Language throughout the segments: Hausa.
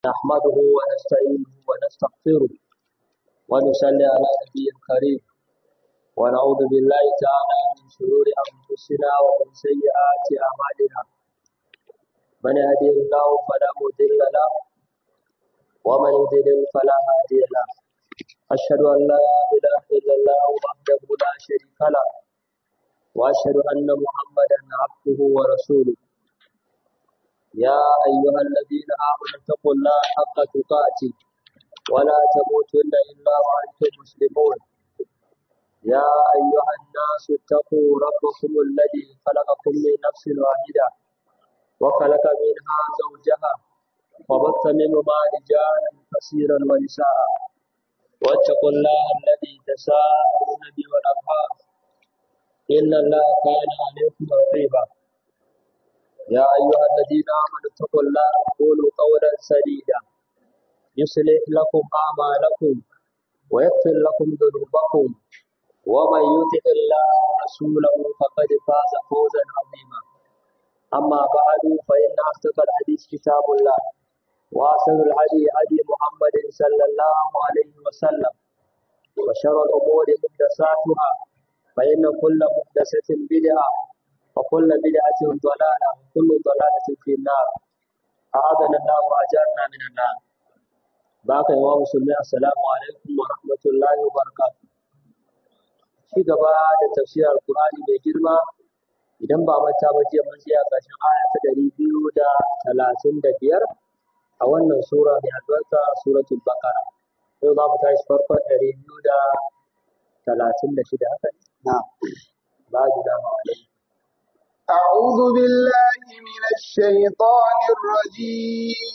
نحمده ونستعينه ونستغفره ونصلي على نبي الكريم ونعوذ بالله تعالى من شرور أنفسنا ومن سيئات أعمالنا من يهدي الله فلا مضل له ومن يضلل فلا هادي له أشهد أن لا إله إلا الله وحده لا شريك له وأشهد أن محمدا عبده ورسوله يا أيها الذين آمنوا اتقوا الله حق تقاته ولا تموتن إلا وأنتم مسلمون يا أيها الناس اتقوا ربكم الذي خلقكم من نفس واحدة وخلق منها زوجها وبث منهما رجالا كثيرا ونساء واتقوا الله الذي تساءلون به والأرحام إن الله كان عليكم رقيبا يا أيها الذين آمنوا اتقوا الله وقولوا قولا سديدا يصلح لكم أعمالكم ويغفر لكم ذنوبكم ومن يطع الله ورسوله فقد فاز فوزا عظيما أما بعد فإن أصدق الحديث كتاب الله وأحسن الهدي هدي محمد صلى الله عليه وسلم وشر الأمور محدثاتها فإن كل محدثة بدعة وكل بدعة ضلالة وكل ضلالة في النار أعاذنا الله وأجارنا من النار باقي يا مسلمين السلام عليكم ورحمة الله وبركاته ci gaba da tafsirar Alƙur'ani mai girma idan ba manta ba jiya mun tsaya ƙarshen aya ta ɗari biyu da talatin da biyar a wannan sura mai albarka suratul baqara yau za mu tashi farkon ɗari biyu da talatin da shida haka ne ba ji dama alaikum أعوذ بالله من الشيطان الرجيم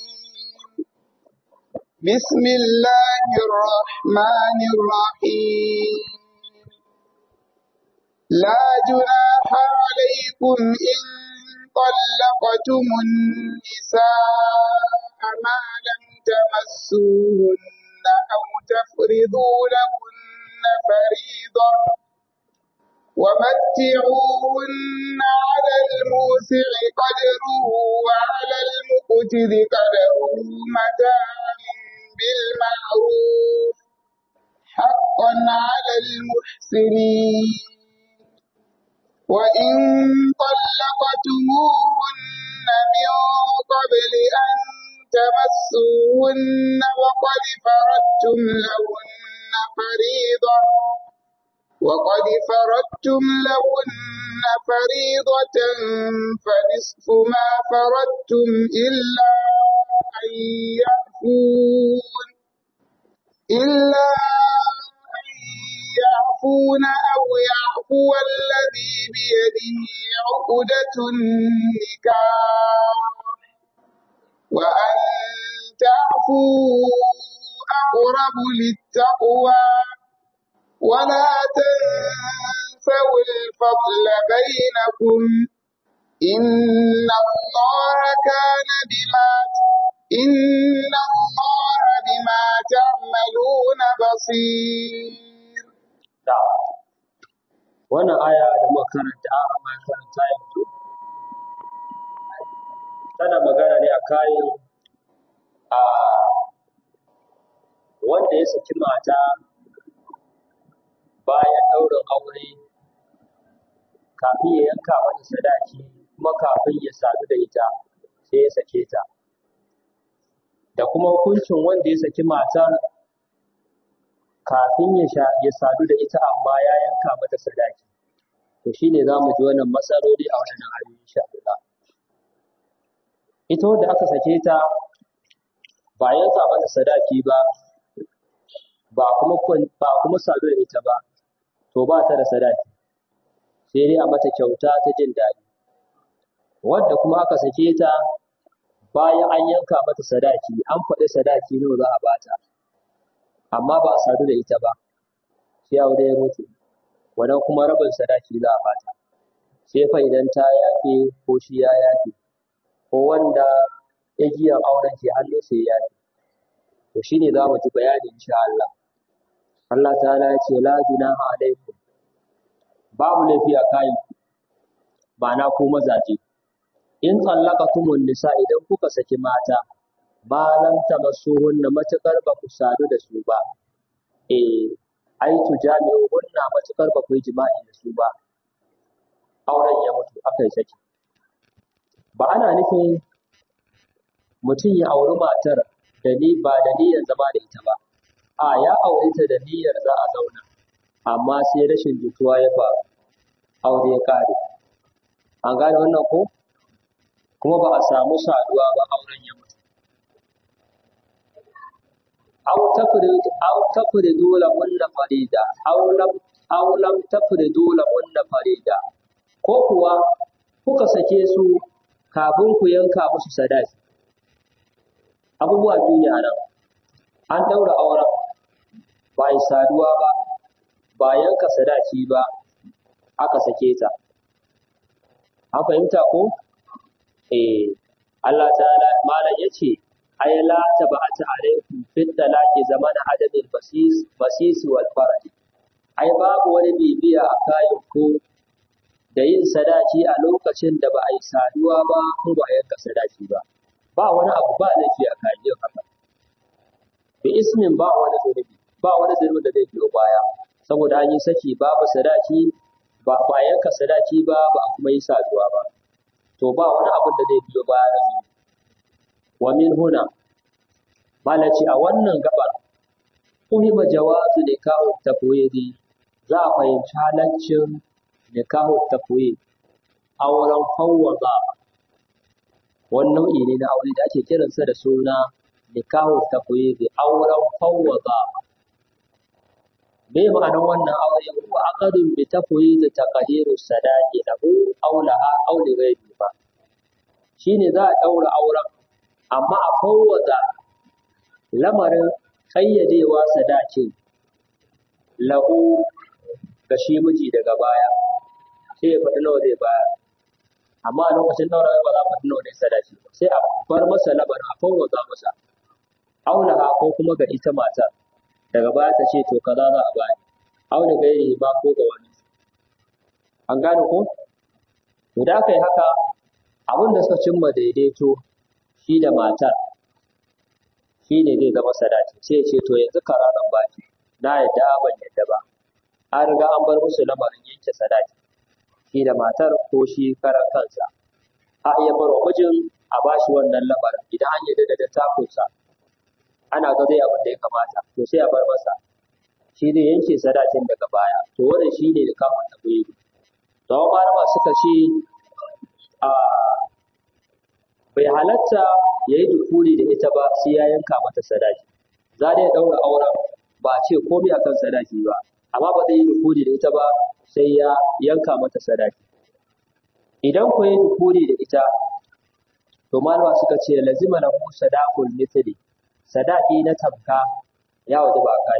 بسم الله الرحمن الرحيم لا جناح عليكم إن طلقتم النساء ما لم تمسوهن أو تفرضوا لهن فريضة ومتعوهن على الموسع قدره وعلى المقتر قدره متاعا بالمعروف حقا على المحسنين وإن طلقتموهن من قبل أن تمسوهن وقد فرضتم لهن فريضة وقد فرضتم لهن فريضة فنصف ما فرضتم إلا أن يعفون إلا أن يعفون أو يعفو الذي بيده عقدة النكاح وأن تعفوا أقرب للتقوى ولا تنسوا الفضل بينكم إن الله كان بما إن الله بما تعملون بصير wannan aya da muka karanta a amma karanta yanzu tana magana ne a kayan a wanda ya saki mata bayan ɗaurin aure kafin ya yanka mata sadaki kuma kafin ya sadu da ita sai ya sake ta da kuma hukuncin wanda ya saki matar kafin ya sadu da ita amma ya yanka mata sadaki to shine za mu ji wannan matsaloli a wannan ayoyi insha Allah ita wanda aka sake ta ba yanka mata sadaki ba ba kuma ba kuma sadu da ita ba to ba ta da sadaki sai dai a mata kyauta ta jin daɗi wadda kuma aka sake ta bayan an yanka mata sadaki an faɗi sadaki nawa za a bata amma ba a sadu da ita ba sai aure ya mutu wannan kuma rabin sadaki za a bata sai fa idan ta yafe ko shi ya yafe ko wanda igiyar auren ke hannu sai ya yafe to shine za mu ji bayani insha Allah Allah ta'ala ya ce la junaha alaikum babu laifi a kayan ba na ku mazaje in tsallaqatumun nisa idan kuka saki mata ma lam tamassuhunna matakar ba ku sadu da su ba eh ai tujami'uhunna matakar ba ku yi jima'i da su ba auren ya mutu aka yi saki ba ana nufin mutum ya auri matar da ni ba da niyyar zama da ita ba a ya aure ta da niyyar za a zauna amma sai rashin jituwa ya faru aure ya kare an gane wannan ko kuma ba a samu saduwa ba auren ya mutu aw tafridu aw tafridu lahunna farida aw lam aw lam tafridu lahunna farida ko kuwa kuka sake su kafin ku yanka musu sadaki abubuwa biyu ne a nan an daura auren ba yi saduwa ba ba yanka sadaki ba aka sake ta an fahimta ko eh Allah ta'ala malam yace ay la tabata alaikum fit talaqi zamana adamin basis basis wal faraj ai babu wani bibiya a kayan ku da yin sadaki a lokacin da ba a yi saduwa ba ko ba a yanka sadaki ba ba wani abu ba laifi a kayan yin haka bi ismin ba wani zunubi ba wani zunubi da zai biyo baya saboda an yi saki babu sadaki ba ba yanka sadaki ba ba a kuma yi saduwa ba to ba wani abin da zai biyo baya da zunubi wa min huna malaci a wannan gabar uhima jawazu nikahu tafwidi za a fahimci halaccin nikahu tafwid auren fawwaza wani nau'i ne na aure da ake kiransa da suna nikahu tafwid auren fawwaza me ma'anar wannan aure huwa aqadun bi tafwid taqdiru sadaqi lahu aw laha aw li ghayri ba shine za a daura auren amma a fawwaza lamarin ƙayyadewa sadakin lahu ga shi miji daga baya sai ya faɗi nawa zai bayar amma a lokacin daura ba za a faɗi nawa ne sadaki ba sai a bar masa lamarin a fawwaza masa aulaha ko kuma ga ita matar daga baya ta ce to kaza za a bani aula gairi ba ko ga wani an gane ko to da aka yi haka abin da suka cimma daidaito shi da matar shi ne zai zama sadaki sai ce to yanzu kara zan baki na yadda ban yadda ba an riga an bar musu lamarin yanke sadaki shi da matar ko shi karan kansa a iya bar wa mijin a bashi wannan lamarin idan an yadda da dattakunsa ana ga zai abin da ya kamata to sai a bar masa shi ne yanke sadakin daga baya to wannan shi ne da kafin tafiye to malama suka ce a bai halatta ya yi dukuri da ita ba sai ya yanka mata sadaki za da ya ɗaura auren ba a ce komai akan sadaki ba amma ba zai yi dukuri da ita ba sai ya yanka mata sadaki idan ku yi dukuri da ita to malama suka ce lazima lahu sadaqul mithli sadaki na tamka ya waje ba kai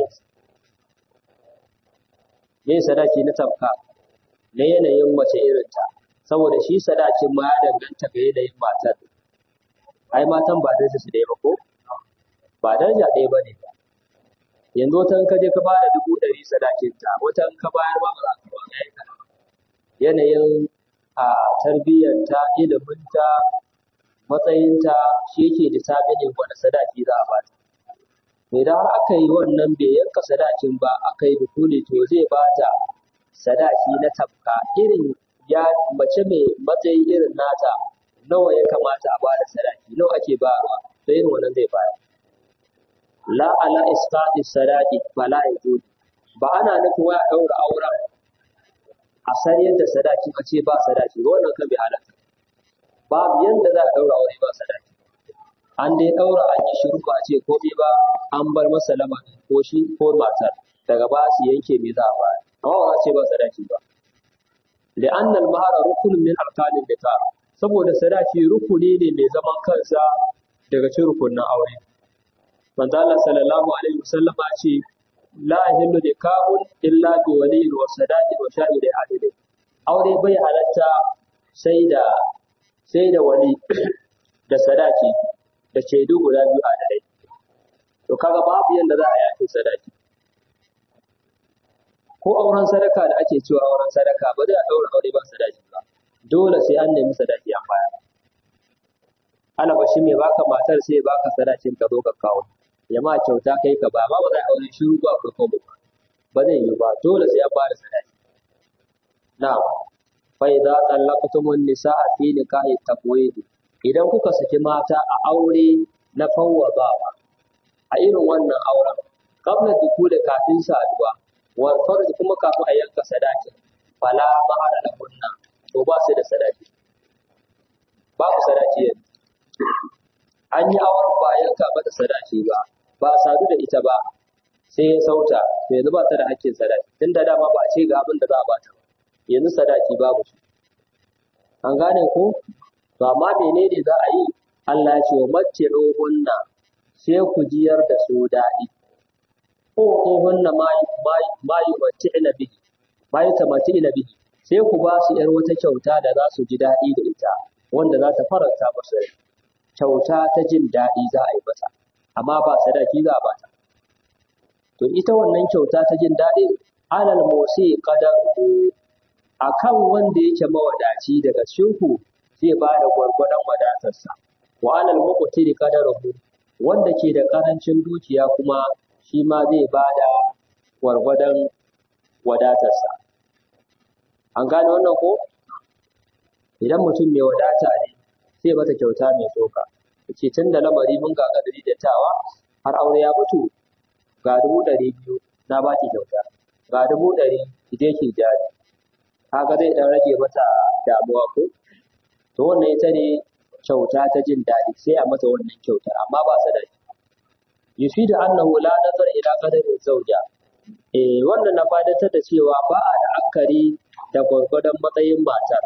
me sadaki na tamka na yanayin mace irinta saboda shi sadakin ma ya danganta ga yanayin matar ai matan ba daraja su ɗaya ba ko ba daraja ɗaya ba ne ba yanzu wata in ka je ka ba da dubu ɗari sadakin ta wata in ka bayar ba za ka ba ya yi yanayin a tarbiyyarta iliminta matsayinta shi yake determining wani sadaki za a ba ta idan har aka yi wannan bai yanka sadakin ba aka yi dukuli to zai ba ta sadaki na tafka irin ya mace mai matsayi irin nata nawa ya kamata a bada sadaki nawa ake bayarwa to irin wannan zai bayar la ala isqati sadaqi fala yajud ba ana nufin wai a daura auren a sariyar da sadaki a ce ba sadaki ba wannan kan bai halatta babu yanda za a daura aure ba sadaki an dai daura an yi shiru ba a ce komai ba an bar masa lamarin ko shi ko matar daga ba su yanke me za a bayar amma ba a ce ba sadaki ba لأن المهر ركن من أركان النكاح saboda sadaki rukuni ne mai zaman kansa daga cikin rukunin aure manzo Allah sallallahu alaihi wasallam ya ce la yahillu nikahun illa bi waliyyin wa sadaqin wa shahidai adilin aure bai halatta sai da sai da wali da sadaki da shaidu guda biyu adalai to kaga babu yanda za a yafe sadaki ko auren sadaka da ake cewa auren sadaka ba zai a daura aure ba sadaki ba dole sai an nemi sadaki an baya alaba shi mai baka matar sai baka sadakin ka zo ka kawo ya ma kyauta kai ka ba ba ba za a aure shiru ba ka kawo ba ba zai yi ba dole sai an ba da sadaki na'am fa idza tallaqtumun nisaa fi nikahi taqwid idan kuka saki mata a aure na fawwadawa a irin wannan auren qabla dukuli kafin saduwa wa farj kuma kafin a yanka sadaki fala mahara lahunna to ba su da sadaki babu sadaki yanzu an yi auren ba a yanka mata sadaki ba ba a sadu da ita ba sai ya sauta to yanzu ba ta da hakkin sadaki tun da dama ba a ce ga abin da za a bata ba yanzu sadaki babu shi an gane ko to amma menene za a yi Allah ya ce wa matti'uhunna sai ku jiyar da su daɗi ko tsohunna ma yi matti'ina bihi ma yi tamatti'ina bihi sai ku ba su ‘yar wata kyauta da za su ji daɗi da ita wanda za ta faranta musu rai kyauta ta jin daɗi za a yi mata amma ba sadaki za a bata to ita wannan kyauta ta jin daɗi alal motsi qadaru akan wanda yake mawadaci daga shinku zai ba da gwargwadon wadatarsa wa alal muqtiri qadaruhu wanda ke da karancin dukiya kuma shi ma zai ba da gwargwadon wadatarsa an gane wannan ko idan mutum mai wadata ne sai mata kyauta mai tsoka ce tun da lamari mun ga kadari da tawa har aure ya mutu ga dubu ɗari biyu na ba ki kyauta ga dubu ɗari ki je ki jari kaga zai dan rage mata damuwa ko to wannan ita ne kyauta ta jin daɗi sai a mata wannan kyauta amma ba sadaki yufidu annahu la nazar ila qadari zawja eh wannan na fadatar da cewa ba a da akari da gwargwadon matsayin matar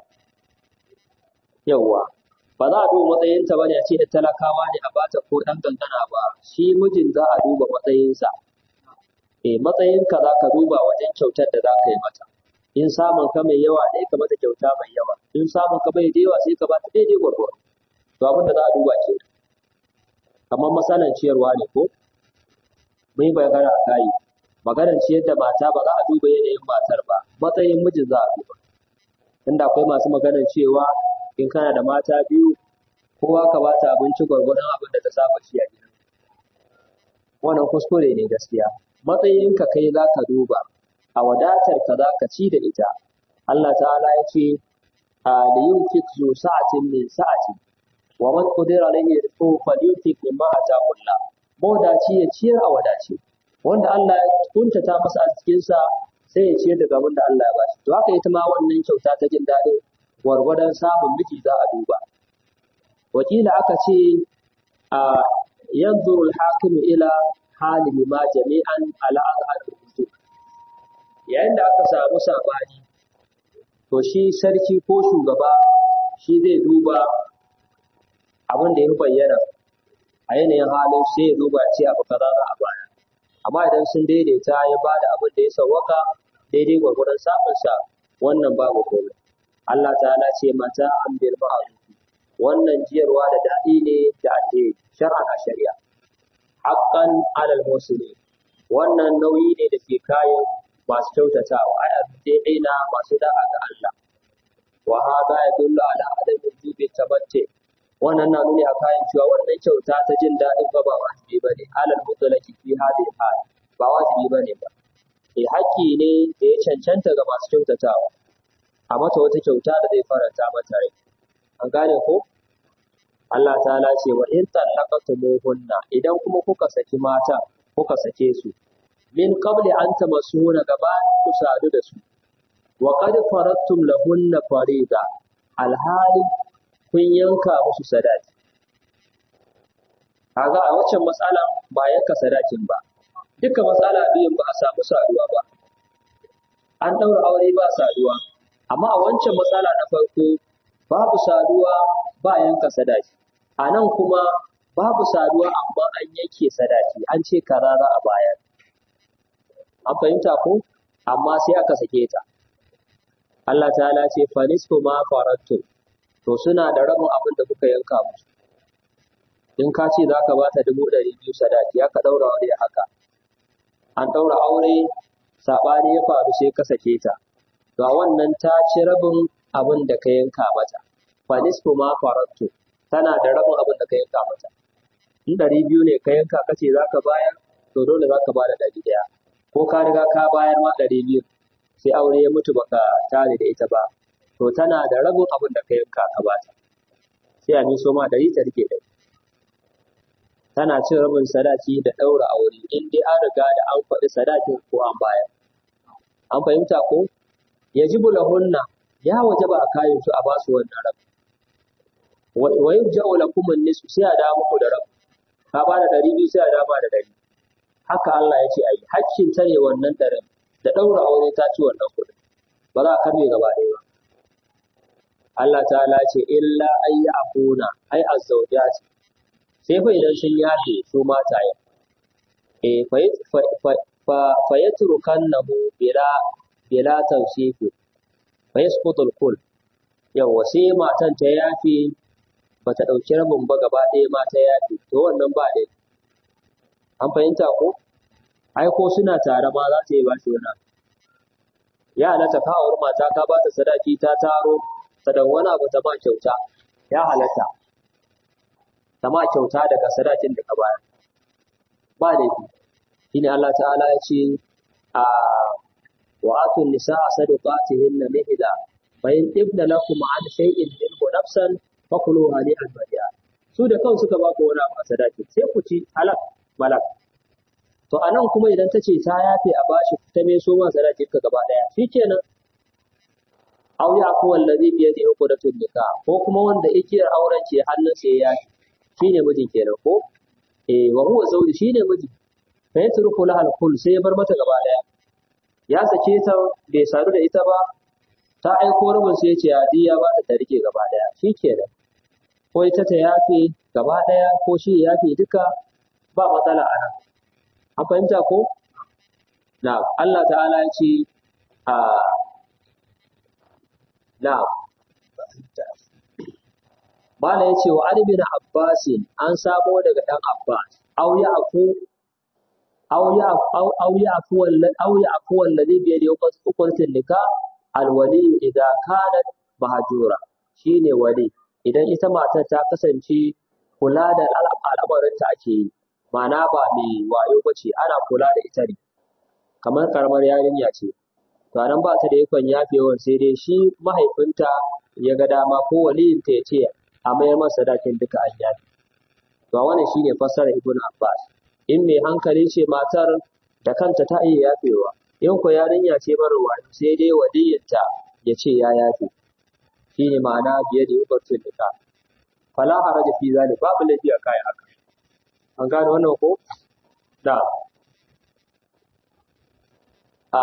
yawwa ba za a duba matsayinta ba ne a ce da talakawa ne a bata ko ɗan gangana ba shi mijin za a duba matsayinsa eh matsayinka za ka duba wajen kyautar da za ka yi mata in samun ka mai yawa ne ka mata kyauta mai yawa in samun ka bai da yawa sai ka bata daidai gwargwado to abin da za a duba ke kamar masalan ciyarwa ne ko mun yi magana a kayi maganar ciyar da mata ba za a duba yanayin matar ba matsayin mijin za a duba inda akwai masu maganar cewa in kana da mata biyu kowa ka bata abinci gwargwadon abin da ta saba ci a gidan wannan kuskure ne gaskiya matsayinka kai za ka duba a wadatar ka za ka ci da ita Allah ta'ala ya ce a da yin zu sa'atin min sa'ati wa man qadira alayhi rizquhu falyunfiq mimma ataahu Allah mawadaci ya ciyar a wadace wanda Allah ya kuntata masa a cikin sa sai ya ciyar daga abin da Allah ya bashi to haka ita ma wannan kyauta ta jin daɗin gwargwadon samun miji za a duba wakila aka ce a yanzuru al-hakim ila hali ma jami'an ala azhar yayin da aka samu sabani to shi sarki ko shugaba shi zai duba abin da ya bayyana a yanayin halin sai ya duba ce abu kaza za a baya amma idan sun daidaita ya ba da abin da ya sauwaka daidai gwargwadon samun sa wannan babu komai Allah ta'ala ce mata an bil ma'ruf wannan jiyarwa da daɗi ne da alheri shar'an a shari'a haqqan alal muslimin wannan nauyi ne da ke kayan masu kyautatawa ai abdaina masu da'a ga Allah wa hada yadullu ala adami wujubi tabatti wannan na nuni a kayan cewa wannan kyauta ta jin daɗin ba ba wajibi bane alal mutlaqi fi hadhihi hal ba wajibi bane ba eh haƙƙi ne da ya cancanta ga masu kyautatawa a mata wata kyauta da zai faranta mata rai an gane ko Allah ta'ala ce wa in tallaqatumuhunna idan kuma kuka saki mata kuka sake su min qabli an tamassuhunna gabanin ku sadu da su wa qad faradtum lahunna farida alhali kun yanka musu sadaki kaga a waccan matsala ba yanka sadakin ba duka matsala biyun ba a samu saduwa ba an ɗaura aure ba saduwa amma a wancan matsala na farko babu saduwa ba yanka sadaki a nan kuma babu saduwa amma an yanke sadaki an ce kaza za a bayar an fahimta ko amma sai aka sake ta Allah ta'ala ce fa nisfu ma farattu to suna da rabin abin da kuka yanka musu in ka ce za ka ba ta dubu ɗari biyu sadaki aka ɗaura aure haka an ɗaura aure saɓani ya faru sai ka sake ta to a wannan ta ci rabin abin da ka yanka mata fa nisfu ma farattu tana da rabin abin da ka yanka mata in ɗari biyu ne ka yanka kace za ka bayar to dole za ka bada ɗari ɗaya ko ka riga ka bayar ma ɗari biyu sai aure ya mutu baka tare da ita ba to tana da rabin abin da ka yanka ka bata sai a miso ma ɗari ta rike ɗari tana cin rabin sadaki da ɗaura aure in dai an riga da an faɗi sadakin ko an bayar an fahimta ko yajibu lahunna ya wajaba a kayan su a basu wannan rabin wa yurja'u lakum an-nisfu sai a dawo muku da rabin ka ba da ɗari biyu sai a dawo da ɗari haka Allah ya ce a yi hakkin ta ne wannan ɗarin da ɗaura aure ta ci wannan kuɗin ba za a karbe gaba ɗaya ba Allah ta'ala ce illa ay ya'funa ay az-zawjat sai fa idan sun yafe su mataye eh fa fa fa yatrukannahu bila bila tawsifi fa yasqutu al-kull yawa sai matan ta yafe bata ɗauki rabin ba gaba ɗaya ma ta yafe to wannan ba dai an fahimta ko ai ko suna tare ma za ta yi ba shi wani ya halatta ka auri mata ka ba ta sadaki ta taro ta dan wani abu ta ma kyauta ya halatta ta ma kyauta daga sadakin da ka bayar ba laifi shine Allah ta'ala ya ce a wa atun nisaa sadaqatihinna nihla fa in ibna lakum an shay'in minhu nafsan fakulu hali albadiya su da kansu suka ba ku wani abu a sadaki sai ku ci halak malak to anan kuma idan ta ce ta yafe a bashi ta me so ma sadaki ka gaba daya shikenan aw ya ku wallazi bi yadi uqdatun nikah ko kuma wanda igiyar auren ke hannun sai ya shine miji kenan ko eh wa huwa zawji shine miji fa yatruku lahal kull sai ya bar mata gaba daya ya sake ta bai sadu da ita ba ta aiko rubun sai ya ce ya ba ta ta rike gaba daya shikenan ko ita ta yafe gaba ɗaya ko shi ya yafe duka ba matsala a nan. An fahimta ko? Na, Allah ta'ala ya ce, a na, Bala ya ce wa Ali bin Abbasin an samo daga ɗan Abbas, au ya aku au ya au ya aku wallan au ya aku wallazi bi yadi hukuntin nika alwali idan kanat mahjura shine wali idan ita matar ta kasance kula da al'amarinta ake yi ma'ana ba mai wayo ba ce ana kula da ita ne kamar karamar yarinya ce to nan ba ta da ikon yafewan sai dai shi mahaifinta ya ga dama ko waliyinta ya ce a mayar masa sadakin duka an yafe to wannan shine fassara ibn abbas in mai hankali ce matar da kanta ta iya yafewa in ko yarinya ce mara wayo sai dai waliyinta ya ce ya yafe shine ma'ana biye da yubatun nika fala haraja fi zalik babu laifi a kai haka an gane wannan ko da a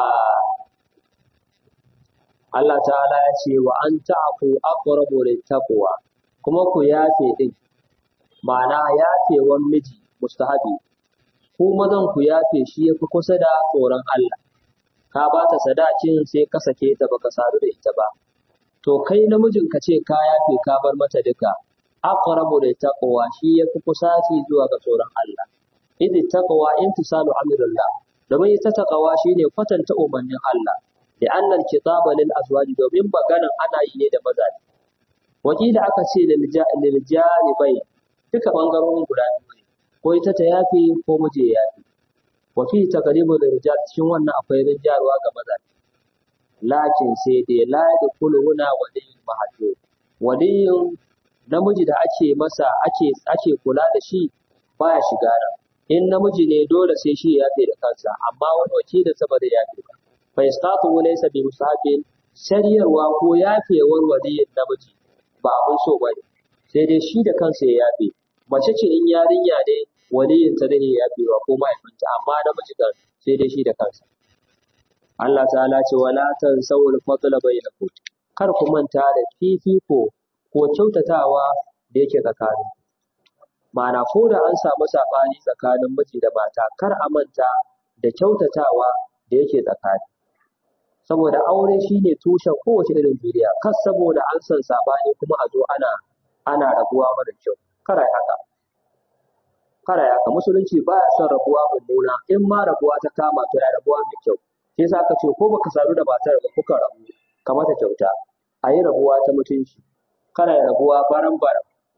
Allah ta'ala ya ce wa an ta'fu aqrabu littaqwa kuma ku yafe din ma'ana yafewan miji mustahabi ku mazan ku yafe shi yafi kusa da tsoron Allah ka ba ta sadakin sai ka sake ta baka sadu da ita ba to kai namijin ka ce ka yafe ka bar mata duka aqrabu da taqwa shi yafi kusaci zuwa ga tsoron Allah idh taqwa imtisalu amrillah domin ita taqwa shine kwatanta umarnin Allah da annal kitaba lil azwaji domin maganan ana yi ne da mazaje wakila aka ce lil janibai duka bangarorin guda biyu ne ko ita ta yafe ko mije ya yafe wa fi taqribu rijal cikin wannan akwai rijarwa ga mazaje lakin sai dai la da kulhuna waliyin mahajjo waliyin namiji da ake masa ake ake kula da shi baya shiga nan in namiji ne dole sai shi ya yafe da kansa amma wani wakilin sa ba zai yafe ba fa istatu laysa bi musabin shari'arwa ko yafewar waliyin namiji ba abun so bane sai dai shi da kansa ya yafe mace ce in yarinya ne waliyin ta zai yafewa ko mahaifinta amma namiji kan sai dai shi da kansa Allah ta'ala ce wala tansawul fadla bainakum kar ku manta da fifiko ko kyautatawa da yake tsakani ma'ana ko da an samu sabani tsakanin miji da mata kar a manta da kyautatawa da yake tsakani saboda aure shine tushen kowace irin duniya kar saboda an san sabani kuma a zo ana ana rabuwa mara kyau kar ai haka kar ai haka musulunci baya son rabuwa mummuna in ma rabuwa ta kama to ya rabuwa mai kyau sai yasa aka ce ko baka sadu da matar da kuka rabu ka mata kyauta a yi rabuwa ta mutunci kada ya rabuwa baran baran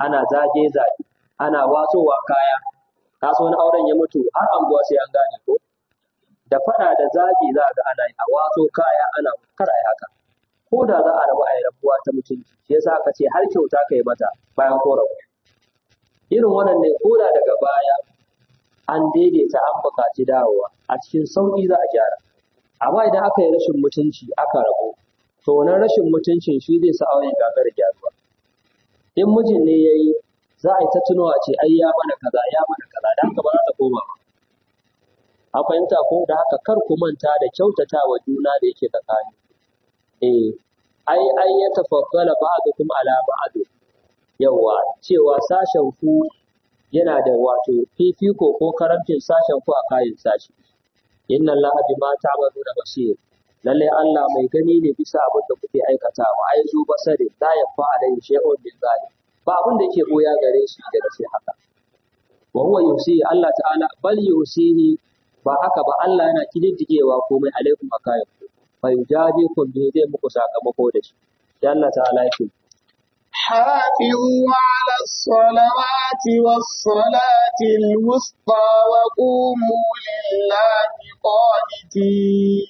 ana zage zage ana watsowa kaya ka so wani auren ya mutu har anguwa sai an gane ko da faɗa da zagi za ga ana yi a watso kaya ana kar a yi haka ko da za a rabu a yi rabuwa ta mutunci shi yasa aka ce har kyauta ka yi mata bayan ko rabu irin wannan ne ko da daga baya an daidaita an buƙaci dawowa a cikin sauƙi za a gyara amma idan aka yi rashin mutunci aka rabu to wannan rashin mutuncin shi zai sa auren gagar gyaruwa in mijin ne ya yi za a yi ta tunawa ce ai ya mana kaza ya mana kaza da haka ba za ta koma ba an fahimta ko da haka kar ku manta da kyautata wa juna da yake tsakani eh ai ai ya tafaddala ba'dukum ala ba'd yawa cewa sashen ku yana da wato fifiko ko karamcin sashen ku a kayan sashi inna allaha bima ta'maluna basir lalle Allah mai gani ne bisa abin da kuke aikatawa ai zu basari la yafa alai shay'un min zalim ba abin da yake boya gare shi daga sai haka wa huwa yusi Allah ta'ala bal yusihi ba haka ba Allah yana kididdigewa komai alaikum akayin fa yujadikum bi zai muku sakamako da shi sai Allah ta'ala yake حافظوا على الصلوات والصلاة الوسطى وقوموا لله قانتين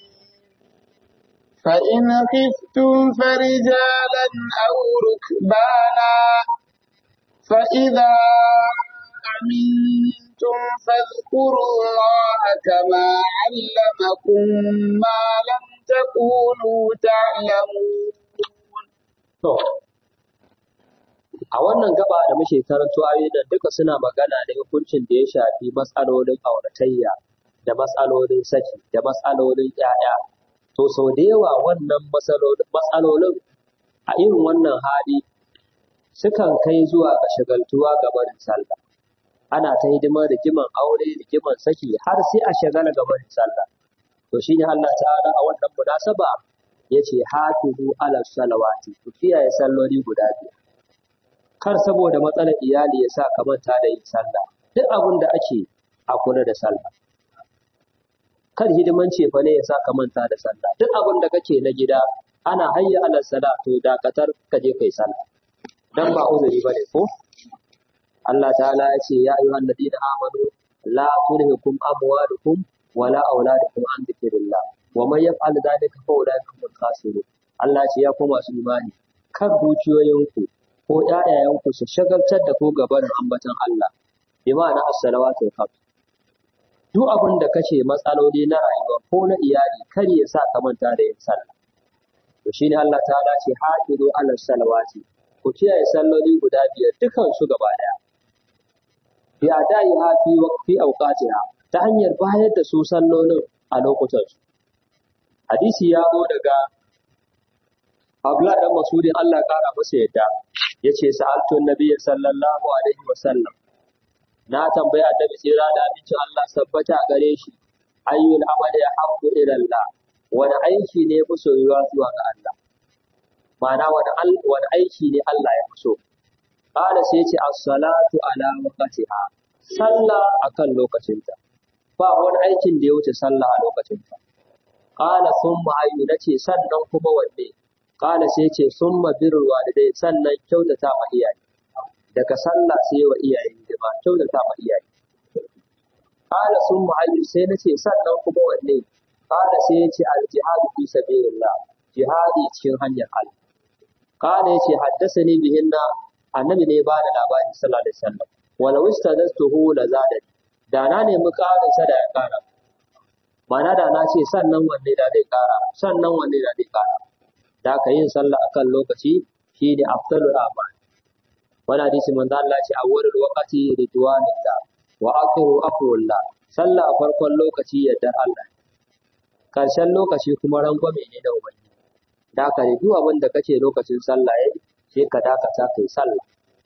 فإن خفتم فرجالا أو ركبانا فإذا أمنتم فاذكروا الله كما علمكم ما لم تكونوا تعلمون to a wannan gaba da muke karanto ayoyi da duka suna magana da hukuncin da ya shafi matsalolin auratayya da matsalolin saki da matsalolin 'ya'ya to sau da yawa wannan matsalolin a irin wannan hali sukan kai zuwa ga shagaltuwa ga barin sallah ana ta hidimar rigiman aure rigiman saki har sai a shagala ga barin sallah to shine Allah ta'ala a wannan munasaba yace hafizu ala salawati ku kiyaye salloli guda biyar kar saboda matsalar iyali ya sa ka manta da yin sallah duk abin da ake a kula da sallah kar hidiman cefa ne ya sa ka manta da sallah duk abin da kake na gida ana hayya ala sala to dakatar ka je kai sallah dan ba uzuri bane ko Allah ta'ala ya ce ya ayyuhan ladina amanu la tulhikum amwalukum wala auladukum an dhikrillah wa man yaf'al dhalika fa ulaika humul khasirun Allah ce ya ku masu imani kar dukiyoyinku ko ƴaƴayenku su shagaltar da ku gaban ambatan Allah bi ma'ana as-salawatu khams duk abin da kace matsaloli na rayuwa ko na iyali kar ya sa ka manta da yin sallah to shine Allah ta'ala ce hafizu ala salawati ku kiyaye salloli guda biyar dukan su gaba daya bi adai hafi waqti awqatiha ta hanyar bayar da su sallolin a lokutan su hadisi ya zo daga Abdullah dan Masudin Allah kara masa yadda yace sa'altu nabiyyi sallallahu alaihi wasallam na tambayi annabi tsira da abincin Allah sabbata a gare shi ayyul amali habbu ila Allah wani aiki ne fi soyuwa zuwa ga Allah ma'ana wani wani aiki ne Allah ya fi so qala sai yace as-salatu ala waqtiha sallah akan lokacinta ba wani aikin da ya wuce sallah a lokacinta qala thumma ayyu nace sannan kuma wanne qala sai yace summa birrul walidai sannan kyautata ma iyaye daga sallah sai wa iyaye hidima kyautata ma iyaye qala summa ayyu sai nace sannan kuma wanne qala sai yace al jihadu fi sabilillah jihadi cikin hanyar Allah qala yace haddathani bihinna annabi ne ba da labari sallallahu alaihi wasallam wala wistadastuhu la zadani da na nemi ƙarin sa da ya ƙara ma'ana da na ce sannan wanne da zai ƙara sannan wanne da zai ƙara da ka yin sallah akan lokaci shine afdalul a'mal wani hadisi manzo Allah ce awwalul waqti ridwanillah wa akhiru afrullah sallah a farkon lokaci yadda Allah karshen lokaci kuma rangwame ne da ubangiji da ka duk abin da kace lokacin sallah yayi sai ka dakata kai sallah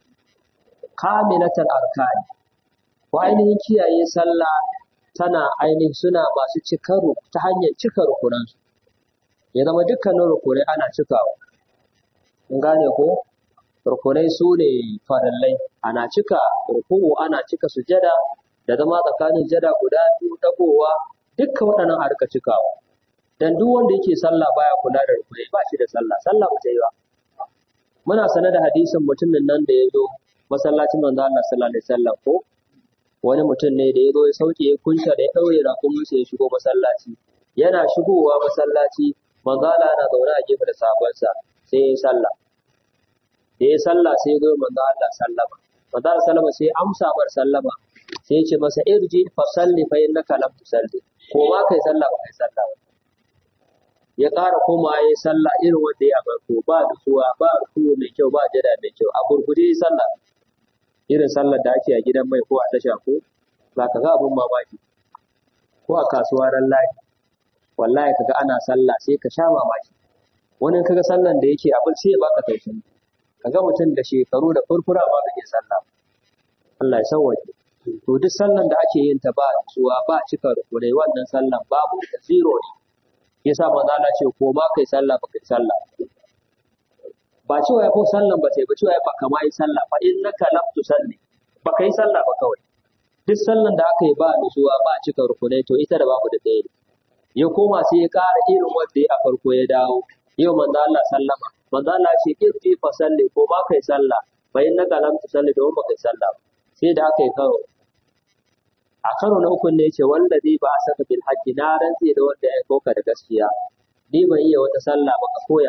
kamilatul arkani ko ainihin kiyaye sallah tana ainihin suna masu cikaru ta hanyar cika rukunansu ya zama dukkanin rukunai ana cikawa in gane ko rukunai su ne farallai ana cika ruku'u ana cika sujada da zama tsakanin jada guda biyu dagowa dukkan waɗannan a rika cikawa dan duk wanda yake sallah baya kula da rukunai ba shi da sallah sallah ba ta yi ba muna sane da hadisin mutumin nan da ya zo masallacin manzo Allah sallallahu alaihi wasallam ko wani mutum ne da ya zo ya sauke ya kunsa da ya daure raƙumin ya shigo masallaci yana shigowa masallaci manzo Allah yana zaune a gefe da sahabbansa sai ya yi sallah da ya sallah sai ya zo manzo Allah sallama manzo Allah sallama sai ya amsa mar sallama sai ya ce masa irji fa salli fa innaka lam tusalli ko ma kai sallah ba kai sallah ba ya ƙara koma ya yi sallah irin wanda ya farko ba nutsuwa ba rukuwa mai kyau ba jada mai kyau a gurguje ya sallah irin sallar da ake a gidan mai ko a tasha ko za ka ga abin mamaki ko a kasuwa ran layi wallahi kaga ana sallah sai ka sha mamaki wani kaga sallan da yake abin sai ya baka tausayi kaga mutum da shekaru da furfura ba ka iya sallah Allah ya sauwaje to duk sallan da ake yin ta ba nutsuwa ba cika rukunai wannan sallan babu da zero ne yasa manzo Allah ce ko ma kai sallah ba kai sallah ba cewa ya ko sallan ba sai ba cewa ya ba kama yi sallah fa innaka lam tusalli ba kai sallah ba kawai duk sallan da aka yi ba nutsuwa ba cika rukunai to ita da babu da ɗaya ne ya koma sai ya ƙara irin wanda ya a farko ya dawo yau manzo Allah sallama manzo Allah ce irfi fa salli ko ma kai sallah fa innaka lam tusalli don ba kai sallah ba sai da aka yi karo a karo na uku ne ce wanda zai ba a saka bil haqqi na rantse da wanda ya koka da gaskiya ni ban iya wata sallah ba ka koya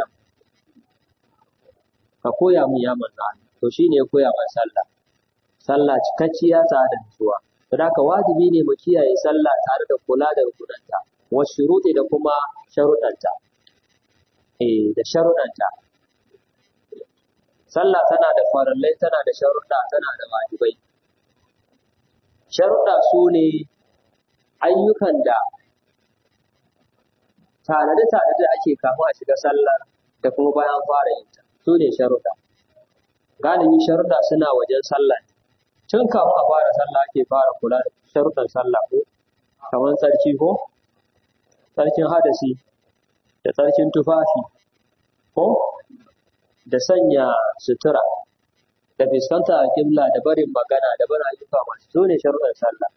ka koya min ya manzo Allah to shine ya koya min sallah sallah cikakkiya tare da nutsuwa don haka wajibi ne mu kiyaye sallah tare da kula da rukunanta wa shuruɗi da kuma sharuɗanta eh da sharuɗanta sallah tana da farallai tana da sharuɗa tana da wajibai sharuɗa su ne ayyukan da tanade-tanade da ake kama a shiga sallah da kuma bayan fara yin ta su ne sharuɗa galibi sharuɗa suna wajen sallah tun kafin a fara sallah ake fara kula da sharuɗan sallah ko kamar sarki ko sarkin hadasi da sarkin tufafi ko da sanya sutura da fuskanta a kibla da barin magana da barin ayyuka masu su ne sharuɗan sallah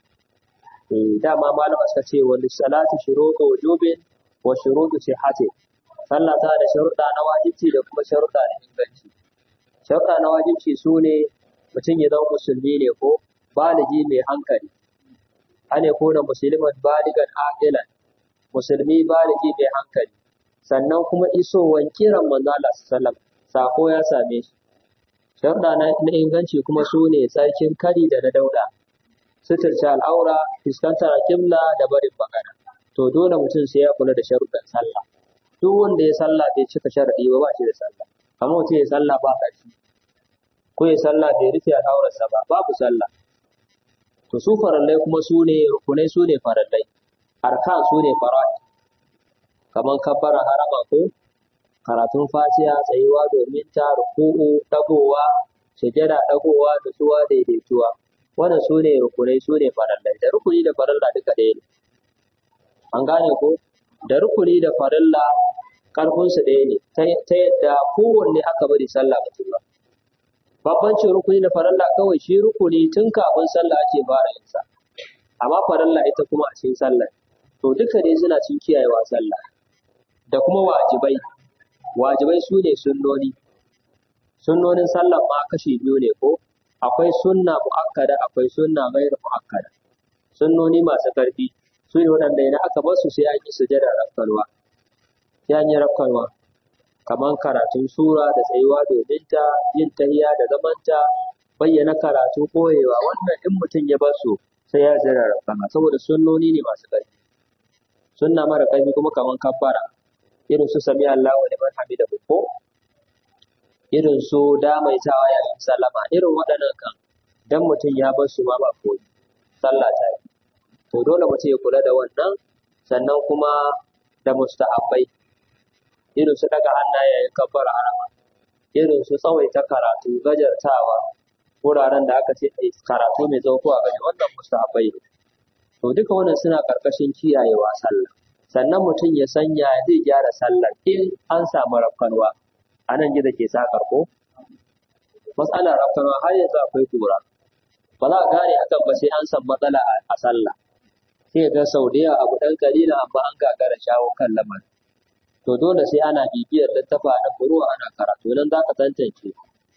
dama malama suka ce wani salati shuruɗu wujubin wa shuruɗu sihhati sallah ta da sharuɗa na wajibci da kuma sharuɗa na inganci sharuɗa na wajibci su ne mutum ya zama musulmi ne ko baligi mai hankali ane ko da musulman baligan aqilan musulmi baligi mai hankali sannan kuma isowan kiran manzo Allah sallallahu sako ya same shi sharuɗa na inganci kuma su ne sarkin kari da na dauda suturce al'aura fuskantar kibla da barin magana to dole mutum sai ya kula da sharuɗan sallah duk wanda ya sallah bai cika sharaɗi ba ba shi da sallah kamar mutum ya sallah ba ƙarfi ko ya sallah bai rufe al'aurarsa ba babu sallah to su farallai kuma su ne rukunai su ne farallai arkan su ne fara'id kamar kabbara harama ko karatun fatiha tsayuwa domin ta ruku'u dagowa sujada dagowa da suwa daidaituwa wannan su ne rukunai su ne farallai da rukuni da faralla duka ɗaya ne an gane ko da rukuni da faralla karfinsu ɗaya ne ta yadda kowanne aka bari sallah mutum ba babbancin rukuni da faralla kawai shi rukuni tun kafin sallah ake fara yin sa amma faralla ita kuma a cikin sallah to duka dai suna cin kiyayewa sallah da kuma wajibai wajibai su ne sunnoni sunnonin sallah ma kashi biyu ne ko akwai sunna mu'akkada akwai sunna ghairu mu'akkada sunnoni masu karfi su ne waɗanda idan aka bar su sai an yi sujada rafkalwa sai an yi rafkalwa kamar karatun sura da tsayuwa domin ta yin tahiya da zamanta bayyana karatu koyewa wannan in mutum ya bar su sai ya zira rafkalwa saboda sunnoni ne masu karfi sunna mara karfi kuma kamar kabbara irin su sami Allah wa liman hamida ko irin su damaitawa yayin sallama irin waɗannan kan dan mutum ya bar su ma ba koyi sallah ta yi to dole mutum ya kula da wannan sannan kuma da mustahabbai irin su daga hannaye yayin kabbar harama irin su tsawaita karatu gajartawa wuraren da aka ce a karatu mai tsawo ko a gaji wannan mustahabbai ne to duka wannan suna karkashin kiyayewa sallah sannan mutum ya sanya zai gyara sallar in an samu rafkanwa a nan gida ke sakar ko matsalar rafkanwa har yanzu akwai kura ba za a gane hakan ba sai an san matsala a sallah sai ga sau da yawa abu ɗan kalila amma an gagara shawo kan lamarin to dole sai ana bibiyar littafa na furuwa ana karatu nan za ka tantance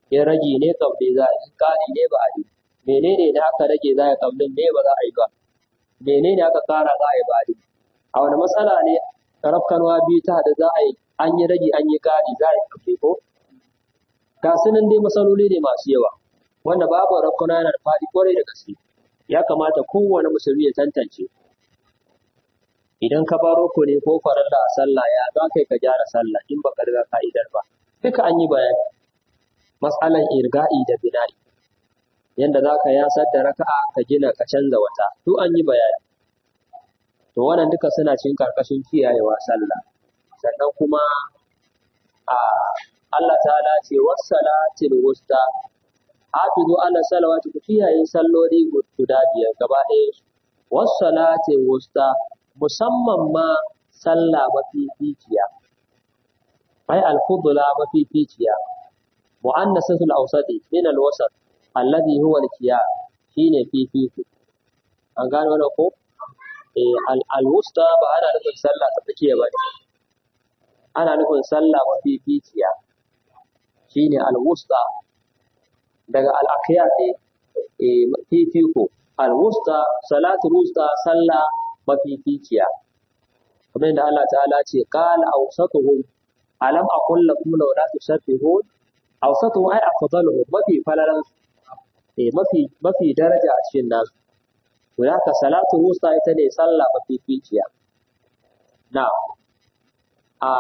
in rage ne kabli za a yi kari ne ba a yi menene da aka rage za a yi kablin me ba za a yi ba menene aka kara za a yi ba a yi a wani matsala ne rafkanwa biyu ta da za a yi an yi rage an yi kari za a yi kabli ko ga su nan dai matsaloli ne masu yawa wanda babu rafkanwa yana da faɗi kwarai da gaske ya kamata kowane musulmi ya tantance idan ka baro ko ne ko faralla a sallah ya za kai ka gyara sallah in baka riga ka'idar ba duka an yi bayani matsalan irga'i da bina'i yanda za ka yasar da raka'a ka gina ka canza wata duk an yi bayani to wannan duka suna cikin karkashin kiyayewa sallah sannan kuma a Allah ta'ala ce wassalatil wusta hafizu ala salawati ku kiyaye salloli guda biyar gaba ɗaya wassalatil wusta musamman ma sallah mafificiya ai al-fudla mafificiya mu'annasatul awsati min al-wasat alladhi huwa al-qiyam shine fifiku an gano wannan ko eh al-wusta ba ana nufin sallah ta tsakiya ba ana nufin sallah mafificiya shine al-wusta daga al-aqyar ne eh fifiko al-wusta salatul wusta sallah mafificiya kamar da Allah ta'ala ce qala awsatuhum alam aqul lakum law la tusabbihun awsatuhum ay afdaluhum mafi falalan eh mafi mafi daraja a cikin nasu to haka salatu wusta ita ne sallah mafificiya na a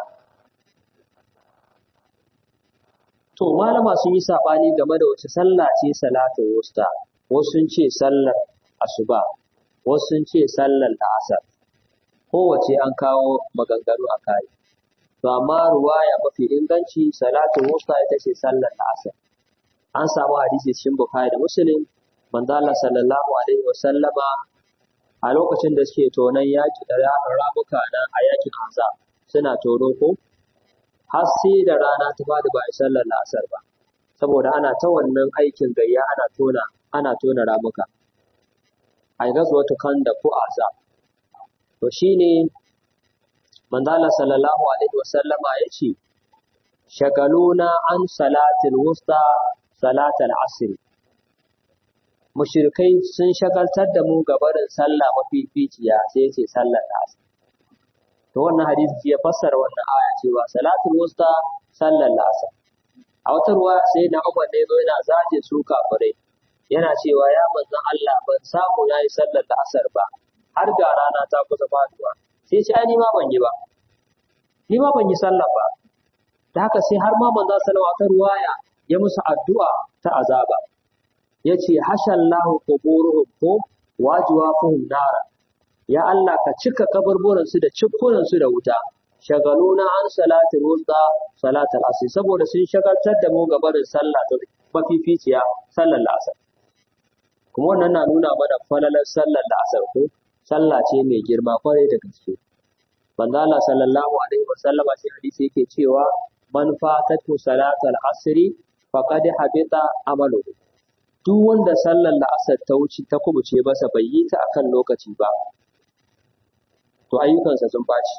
to malama sun yi sabani game da wace sallah ce salatu wusta wasu sun ce sallar asuba wasu sun ce sallar la'asar kowace an kawo maganganu a kai to amma ruwaya mafi inganci salatu wusta ita ce sallar la'asar an samu hadisi cikin bukhari da muslim manzo Allah sallallahu alaihi wa sallama a lokacin da suke tonon yaki da ramuka na a yakin azab suna tono ko har sai da rana ta fadi ba a sallar la'asar ba saboda ana ta wannan aikin gayya ana tona ana tona ramuka a gazwatu kanda ko azab to shine manzo Allah sallallahu alaihi wasallama yace shagaluna an salatil wusta salatal asr mushrikai sun shagaltar da mu gabarin sallah mafificiya sai yace sallar asr to wannan hadisi ya fassara wannan aya cewa salatul wusta sallar asr a wata ruwa sai na Umar ne zo yana zaje su kafirai yana cewa ya manzon Allah ban samu yayi sallar asar ba har ga rana ta kusa faduwa sai ce ai ni ma ban yi ba ni ma ban yi sallah ba da haka sai har ma manzon sallallahu alaihi ruwaya ya musu addu'a ta azaba yace hashallahu quburuhum ko wajiwafuhum nara ya Allah ka cika kaburburan su da cikkunan su da wuta shagaluna an salatul wusta salatul asr saboda sun shagaltar da mu gabarin sallah ta mafificiya sallar asar kuma wannan na nuna mana falalar sallar asar ko sallah ce mai girma kwarai da gaske manzo Allah sallallahu alaihi wa sallama shi hadisi yake cewa man fatatu salatul asri faqad habita amaluhu duk wanda sallar la'asar ta wuce ta kubuce masa bai yi ta akan lokaci ba to ayyukansa sun baci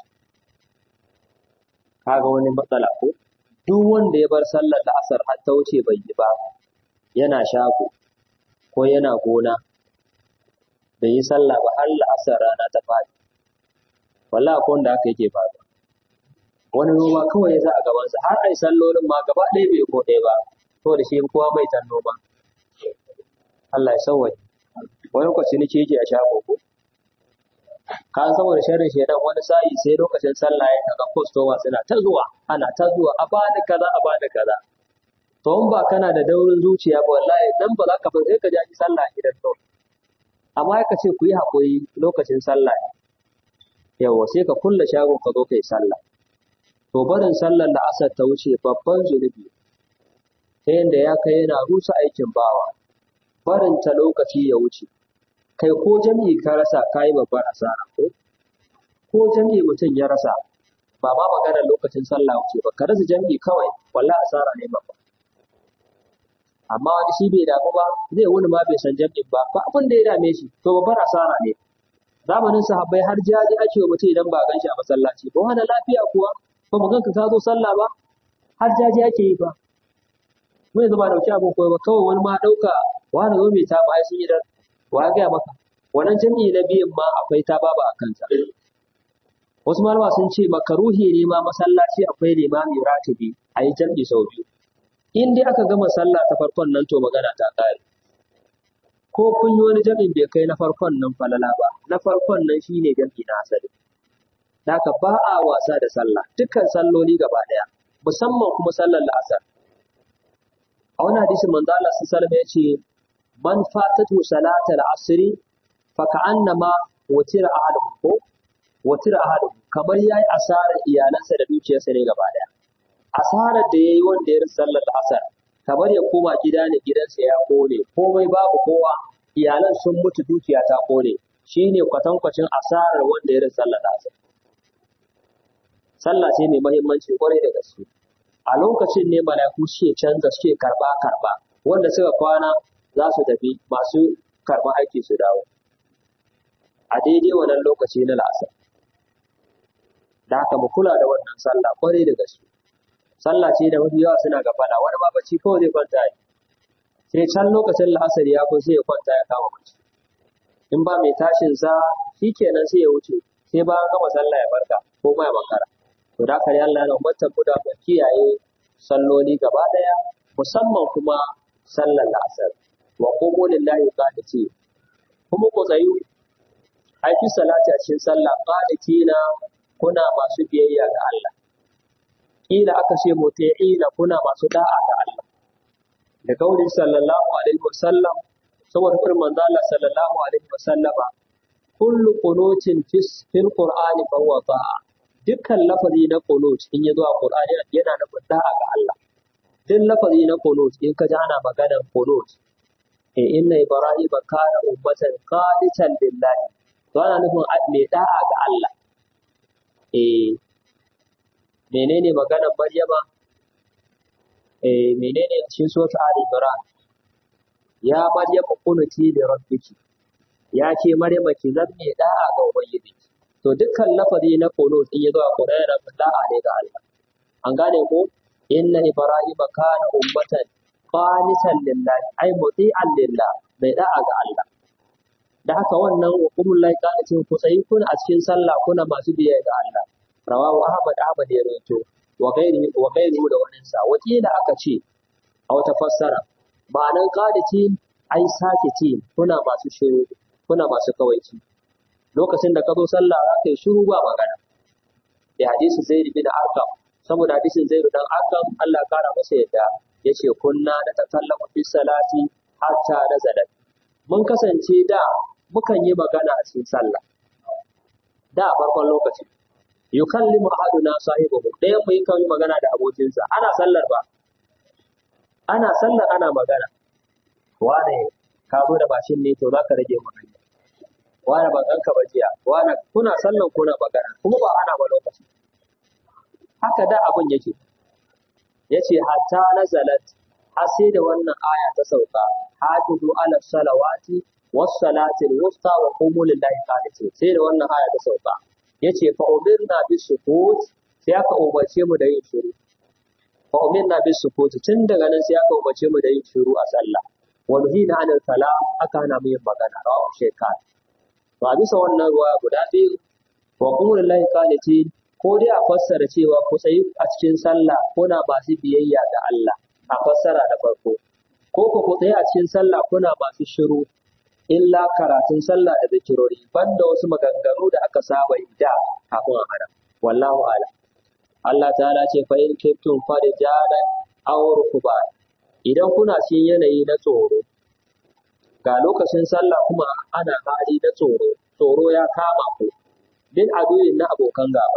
kaga wani matsala ko duk wanda ya bar sallar la'asar har ta wuce bai yi ba yana shago ko yana gona bai yi sallah ba har la'asar rana ta faɗi wallahi ko wanda aka yake faɗi wani noma kawai ya sa a gabansa har ai sallolin ma gaba ɗaya bai ko ɗaya ba saboda shi kowa mai tan noma Allah ya sauwaje wani lokaci nake yake a shago ko ka saboda sharrin shedan wani sa'i sai lokacin sallah ya kaga customer suna ta zuwa ana ta zuwa a bada kaza a bada kaza to in ba kana da daurin zuciya ba wallahi dan ba za ka fa sai ka ji sallah gidan to amma ka ce ku yi haƙuri lokacin sallah yawa sai ka kulle shagon ka zo kai sallah to barin sallar da asar ta wuce babban zunubi ta yadda ya kai yana rusa aikin bawa barin ta lokaci ya wuce kai ko jami'i ka rasa ka yi babbar asara ko ko jami'i mutum ya rasa ba ma maganar lokacin sallah wuce ba ka rasa jami'i kawai wallahi asara ne babba amma wani shi bai damu ba zai wuni ma bai san jami'in ba ba abin da ya dame shi to babbar asara ne zamanin sahabbai har jaji ake wa mutum idan ba gan shi a masallaci ko hana lafiya kuwa ba mu ganka ka zo sallah ba har jaji ake yi ba mu yanzu ba dauki abin koyo ba kawai wani ma dauka wani zo mai taba ai sun yi da wa ga maka wannan jami'i na biyan ma akwai ta baba a kansa wasu malama sun ce makaruhi ne ma masallaci akwai limami ratibi a yi jam'i sau biyu in dai aka gama sallah ta farkon nan to magana ta kare ko kun yi wani jam'in bai kai na farkon nan falala ba na farkon nan shine jam'i na asali haka ba a wasa da sallah dukkan salloli gaba daya musamman kuma sallar la'asar a wani hadisin manzo Allah sallallahu alaihi ya ce man fatatu salatal asri fa ka'annama watira ahaduhum ko watira ahaduhum kamar yayi asarar iyalansa da dukiyarsa ne gaba daya asarar da yayi wanda ya rasa sallar asar kamar ya koma gida ne gidansa ya kone komai babu kowa iyalan sun mutu dukiya ta kone shine kwatankwacin asarar wanda ya rasa sallar asar sallah ce mai muhimmanci kwarai da gaske a lokacin ne mala'iku suke canza suke karba karba wanda suka kwana za su tafi masu karba aiki su dawo a daidai wannan lokaci na la'asar da haka mu kula da wannan sallah kwarai da gaske sallah ce da mafi yawa suna gafala wani ma bacci kawai zai kwanta yi sai can lokacin la'asar ya kun sai ya kwanta ya kama bacci in ba mai tashin sa shikenan sai ya wuce sai ba an gama sallah ya farka ko ma ya makara to da kare Allah yana umartar mu da mu kiyaye salloli gaba daya musamman kuma sallar la'asar wa qumu lillahi qaniti kuma ku tsayu aiki salati a cikin sallah qanitina kuna masu biyayya ga Allah kila aka ce muti'ina kuna masu da'a ga Allah da kauli sallallahu alaihi wasallam saboda kurin manzo Allah sallallahu alaihi wasallama kullu qunutin fil qur'ani fa huwa ta'a dukkan lafazi na qunut in ya zo a qur'ani yana nufin da'a ga Allah duk lafazi na qunut in ka ji ana maganar qunut eh inna ibrahima kana ummatan qanitan lillahi to ana nufin mai da'a ga Allah eh menene maganar Maryama eh menene cikin sura Ali Imran ya Maryama kunuti da rabbiki ya ce Maryama ki zanne da'a ga ubangiji to dukkan lafazi na qunut in yazo a Qur'ani da da'a ne ga Allah an gane ko inna ibrahima kana ummatan qanitan lillahi ay muti'an lillah mai da'a ga Allah da haka wannan wa kumul lai qanitin ku tsayi kuna a cikin sallah kuna masu biyayya ga Allah rawahu Ahmad Ahmad ya rawaito wa gairi wa gairi da wannan sa wakila aka ce a wata fassara ma'anan qanitin ai sakitin kuna masu shiru kuna masu kawaici lokacin da ka zo sallah za ka yi shiru ba magana da hadisi zaid bin arqam saboda hadisin zaid dan arqam Allah kara masa yadda yace kunna da takallamu fi salati hatta nazalat mun kasance da mukan yi magana a cikin sallah da a farkon lokaci yukallimu ahaduna sahibahu ɗayan mu yakan yi magana da abokinsa ana sallar ba ana sallar ana magana wane ka zo da bashin ne to zaka rage mu hanya wane ban ganka ba jiya wane kuna sallan kuna magana kuma ba ana ba lokaci haka da abun yake yace hatta nazalat har sai da wannan aya ta sauka hafizu ala salawati was salati wusta wa qumu lillahi qanitin sai da wannan aya ta sauka yace fa umirna bis sukut sai aka umarce mu da yin shiru fa umirna bis sukut tun daga nan sai aka umarce mu da yin shiru a sallah wa nuhina anil kalam aka hana mu yin magana rawu shekar to a bisa wannan ruwa guda biyu wa qumu lillahi qanitin ko dai a fassara cewa ku tsayi a cikin sallah kuna masu biyayya ga Allah a fassara da farko ko ku ku tsaye a cikin sallah kuna masu shiru illa karatun sallah da zikirori banda wasu maganganu da aka saba yi da kafin a hana wallahu ala Allah ta'ala ce fa in kuntum farijalan aw rukban idan kuna cikin yanayi na tsoro ga lokacin sallah kuma ana hali na tsoro tsoro ya kama ku bin aduyin na abokan gaba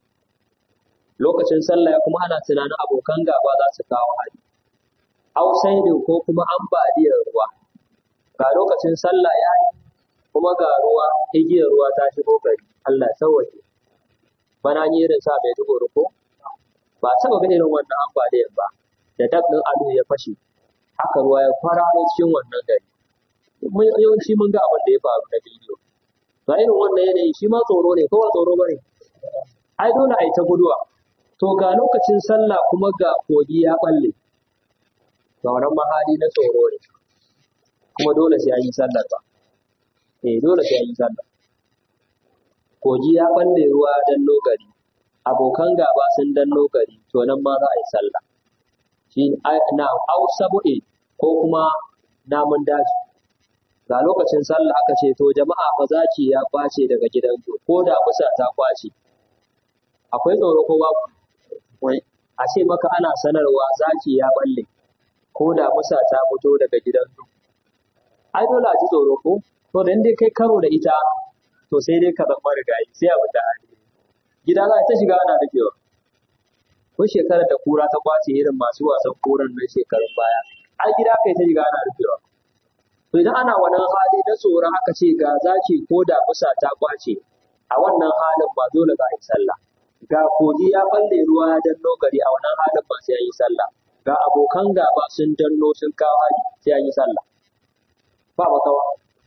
lokacin sallah kuma ana tunanin abokan gaba za su kawo hari ausaidin ko kuma ambaliyar ruwa ga lokacin sallah ya yi kuma ga ruwa igiyar ruwa ta shigo gari Allah sauwaje bana yi irin sa mai dugo ko ba taɓa ga irin wannan ambaliyar ba da dab ɗin alu ya fashe haka ruwa ya kwararo cikin wannan gari yawanci mun ga abin da ya faru na bidiyo ba irin wannan yanayi shi ma tsoro ne kowa tsoro bane ai dole a yi ta guduwa to ga lokacin sallah kuma ga kogi ya balle to wannan mahali na tsoro ne kuma dole sai an yi sallar ba eh dole sai an yi sallar kogi ya balle ruwa dan gari abokan gaba sun danno gari to nan ma za a yi sallah shi na au sabu'i ko kuma namun daji ga lokacin sallah aka ce to jama'a fa zaki ya kwace daga gidanku ko da musa ta kwace akwai tsoro ko babu wai a ce maka ana sanarwa zaki ya balle ko da musa ta fito daga gidanku ai dole a ji tsoro ko to da dai kai karo da ita to sai dai ka zama rigayi sai a fita hali gida za ta shiga ana rikewa ko shekarar da kura ta kwace irin masu wasan koran nan shekarun baya ai gida kai ta shiga ana rikewa to idan ana wannan hali na tsoron aka ce ga zaki ko da kusa ta kwace a wannan halin ba dole za a yi sallah ga kogi ya balle ruwa ya danno gari a wannan halin ba sai an yi sallah ga abokan gaba sun danno sun kawo hali sai an yi sallah ba makawa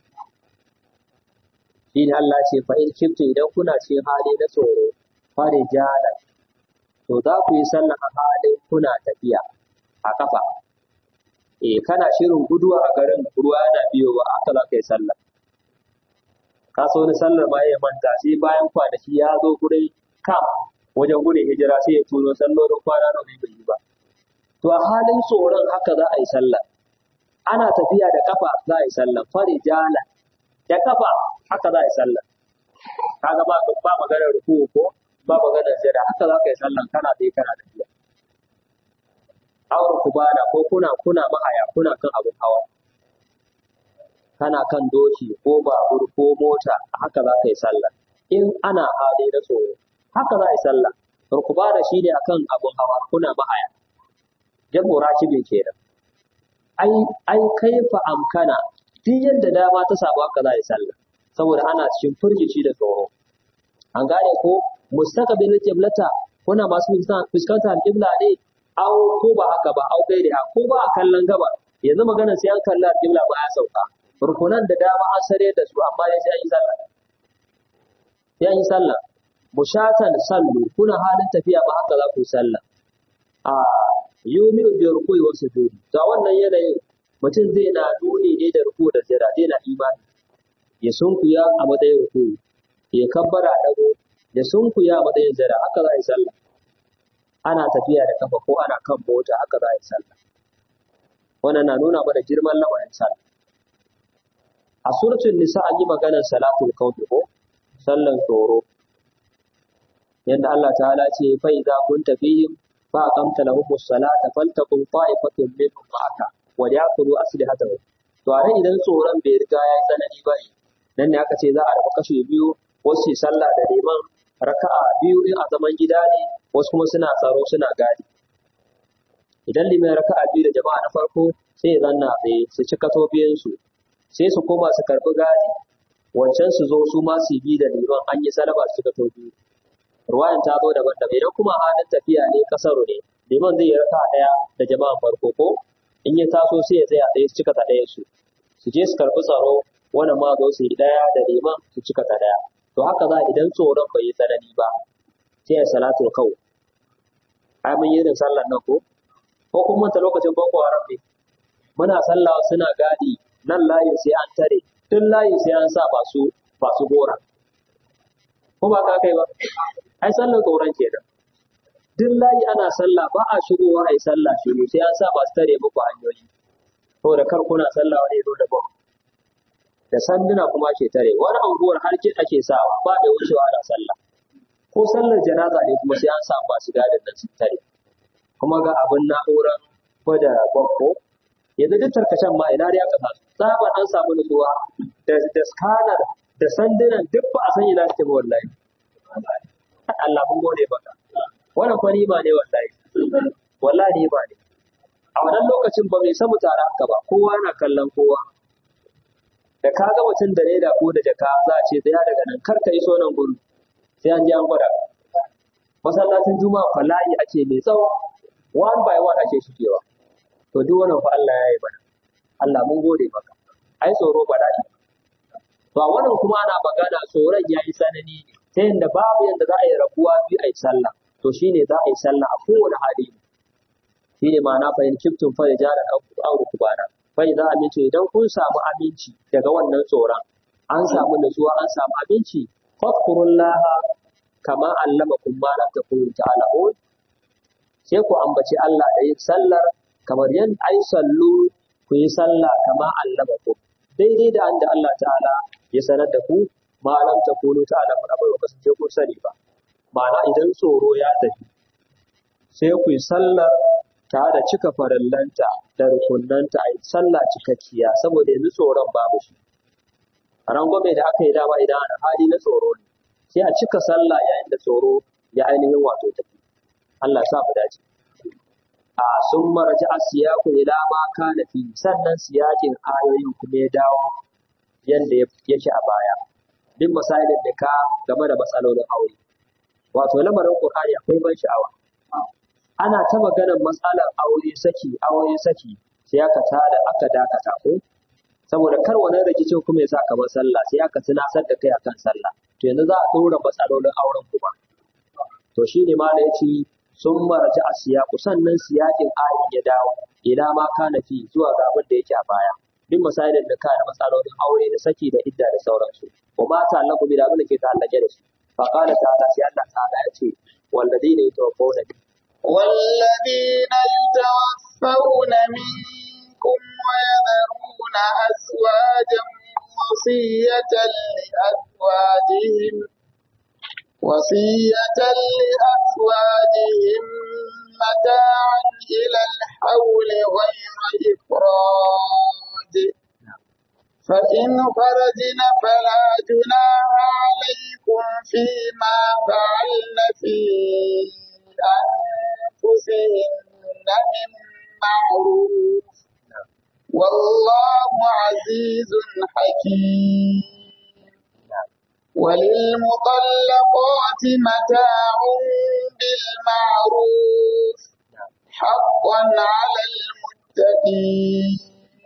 shi ne Allah ce fa in kiftu idan kuna cikin hali na tsoro fare jala to za ku yi sallah a halin kuna tafiya a kafa eh kana shirin guduwa a garin ruwa yana biyowa aka za ka yi sallah ka so ni sallar ma ya manta sai bayan kwanaki ya zo gurin kam wajen gudun hijira sai ya tuno sallolin kwana na bai yi ba to a halin tsoron haka za a yi sallah ana tafiya da kafa za a yi sallah fare jala da kafa haka za a yi sallah kaga ba ba maganar ruku ko ba maganar jada haka za ka yi sallah kana dai kana tafiya auren ku bada ko kuna kuna mahaya kuna kan abin hawa kana kan doki ko babur ko mota haka za ka yi sallah in ana hali na tsoro haka za a yi sallah rukubana shi ne akan abin hawa kuna mahaya jabo rakibi kenan ai ai kaifa amkana duk yadda dama ta samu haka za a yi sallah saboda ana cikin firgici da tsoro an gane ko mustaqbil qiblata kuna masu fuskantar alqibla ne au ko ba haka ba au kai da ko ba a kallon gaba yanzu magana sai an kalla alqibla ba ya sauka rukunan da dama an sare da su amma dai sai an yi sallah sai an yi sallah mushatan sallu kuna halin tafiya ba haka za ku yi sallah a yumi'u bi ruku'i wa sujudi to a wannan yanayin mutum zai na nuni ne da ruku da sujada zai na imani ya sunkuya a matsayin ruku ya kabbara dago ya sunkuya a matsayin sujada haka za a yi sallah ana tafiya da kafa ko ana kan mota haka za a yi sallah wannan na nuna mana girman lamarin sallah a suratul nisa an yi maganar salatul kawfi ko sallan tsoro yadda Allah ta'ala ce fa idza kunta fihim fa aqamta lahum as-salata faltaqum ta'ifatun minhum ma'aka wa yaqulu aslihatahum to a nan idan tsoron bai riga ya yi tsanani ba ne nan ne aka ce za a raba kashe biyu wasu su sallah da neman raka'a biyu in a zaman gida ne wasu kuma suna tsaro suna gadi idan liman raka'a biyu da jama'a na farko sai ya zanna tsaye su cika tobiyansu sai su koma su karɓi gadi wancan su zo su ma su bi da liman an yi salaba su cika tobi ruwayan ta zo daban-daban idan kuma halin tafiya ne kasaru ne liman zai yi raka'a ɗaya da jama'an farko ko in ya taso sai ya tsaya ɗaya su cika ta ɗaya su su je su karɓi tsaro wannan ma zo su yi ɗaya da liman su cika ta ɗaya to haka za idan tsoron bai yi tsanani ba sai ya salatul kau ai mun yi irin sallar nan ko ko kuma manta lokacin boko haram ne muna sallah suna gadi nan layin sai an tare tun layin sai an sa masu masu gora ko ba ka kai ba ai sallar tsoron kenan duk layi ana sallah ba a shigowa a yi sallah shiru sai an sa ba su tare muku hanyoyi saboda kar kuna sallah wani ya zo da bom da sanduna kuma ke tare wani anguwar har ki ake sawa ba da wucewa ana sallah ko sallar janaza ne kuma sai an sa ba su gadin nan su tare kuma ga abin na'urar gwada gwakko yanzu duk tarkacen ma ina da ya kasa tsabar an samu nutsuwa da da scanner da sandunan duk ba a san ina suke ba wallahi Allah mun gode baka wannan fa ba ne wallahi wallahi ba ne a wannan lokacin ba mai samu tare haka ba kowa yana kallon kowa da ka ga mutum da leda ko da jaka za a ce tsaya daga nan kar ka iso nan gudu sai an je an gwada masallacin juma'a fala'i ake mai tsawo one by one ake shigewa to duk wannan fa Allah ya yi mana Allah mun gode maka ai tsoro bala'i to a wannan kuma ana magana tsoron ya yi tsanani ne ta yadda babu yadda za a yi rabuwa biyu a yi sallah to shine za a yi sallah a kowane hali shi ne ma'ana fa in kiftum fa rijalan aw rukbana fa idza amintu idan kun samu aminci daga wannan tsoron an samu nutsuwa an samu aminci fadkurullaha kama allamakum ma lam takunu ta'lamun sai ku ambaci Allah da yin sallar kamar yan ai sallu ku yi sallah kama allamakum daidai da anda Allah ta'ala ya sanar da ku ma lam takunu ta'lamun abin da kasance ku sani ba ma'ana idan tsoro ya tafi sai ku yi sallar tare da cika farallanta da rukunnanta a yi sallah cikakkiya saboda yanzu tsoron babu shi rangwame da aka yi dama idan ana hali na tsoro ne sai a cika sallah yayin da tsoro ya ainihin wato tafi Allah sa mu dace a sun maraji a siyaku ila ma kana fi sannan siyakin ayoyin kuma ya dawo yanda yake a baya duk misalin da ka game da matsalolin aure wato lamarin Qur'ani akwai ban sha'awa ana ta maganar matsalar aure saki aure saki sai aka tada aka dakata ko saboda kar wani rikicin kuma ya sa kamar sallah sai aka tunasar da kai akan sallah to yanzu za a ɗora matsalolin auren kuma to shi ne ma ya ce sun maraji a siyaku sannan siyakin ayin ya dawo ila ma kana fi zuwa ga abin da yake a baya duk misalin da kana matsalolin aure da saki da idda da sauransu wa ma ta Allah bi da abin da ke ta'allake da shi fa qala ta'ala sai Allah ta'ala ya ce walladina yatawaffawna والذين يتوفون منكم ويذرون أزواجا وصية لأزواجهم وصية لأزواجهم متاعا إلى الحول غير إخراج فإن خرجن فلا جناح عليكم فيما فعلن في أنفسهن من معروف والله عزيز حكيم وللمطلقات متاع بالمعروف حقا على المتقين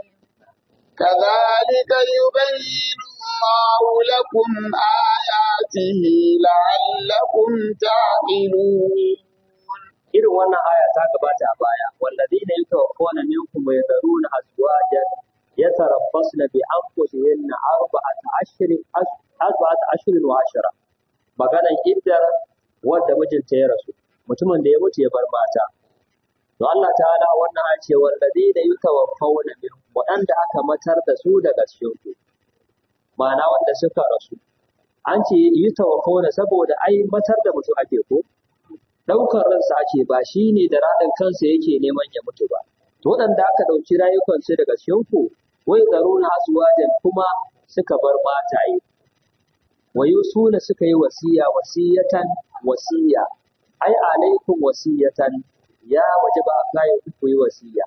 كذلك يبين الله لكم آياته لعلكم تعقلون irin wannan aya ta gabata a baya walladina yatawaffawna minkum wa yadharuna azwajan yatarabbasna bi anfusihinna arba'ata ashrin arba'ata ashrin wa ashra maganan iddar wanda mijinta ya rasu mutumin da ya mutu ya bar mata to Allah ta'ala wannan aya ce walladina yatawaffawna minkum waɗanda aka matar da su daga cikin ku ma'ana wanda suka rasu an ce yatawaffawna saboda ai matar da mutum ake ko ɗaukar ransa ake ba shi ne da raɗin kansa yake neman ya mutu ba. To waɗanda aka ɗauki rayukansu daga cikinku, wai tsaro na asuwajen kuma suka bar mataye. Wayo suna suka yi wasiya wasiyatan wasiya, ai alaikum wasiyatan ya waje ba a kayan ku yi wasiya.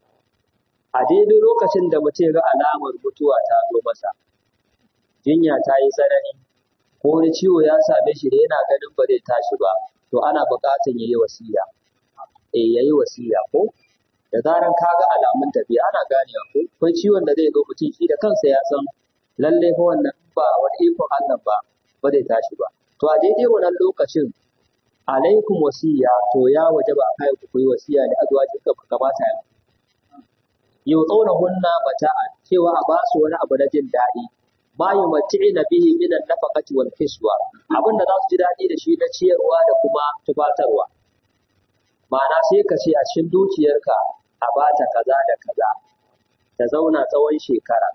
A daidai lokacin da mutum ga alamar mutuwa ta zo masa, jinya ta yi tsanani, ko wani ciwo ya same shi da yana ganin ba zai tashi ba, to ana buƙatar ya yi wasiya. Eh ya yi wasiya ko? Da zaran ka ga alamun tafiya ana ganewa ko? Akwai ciwon da zai zo mutum shi da kansa ya san lalle fa wannan ba wani ikon Allah ba ba zai tashi ba. To a daidai wannan lokacin alaikum wasiya to ya waje ba kai ku yi wasiya da azwaji ka kamata ya yau tsauna hunna mata'a cewa a ba su wani abu na jin daɗi ma yumatti'ina bihi min an-nafaqati wal kiswa abin da za su ji daɗi da shi na ciyarwa da kuma tufatarwa ma'ana sai ka ce a cikin dukiyarka a bata kaza da kaza ta zauna tsawon shekara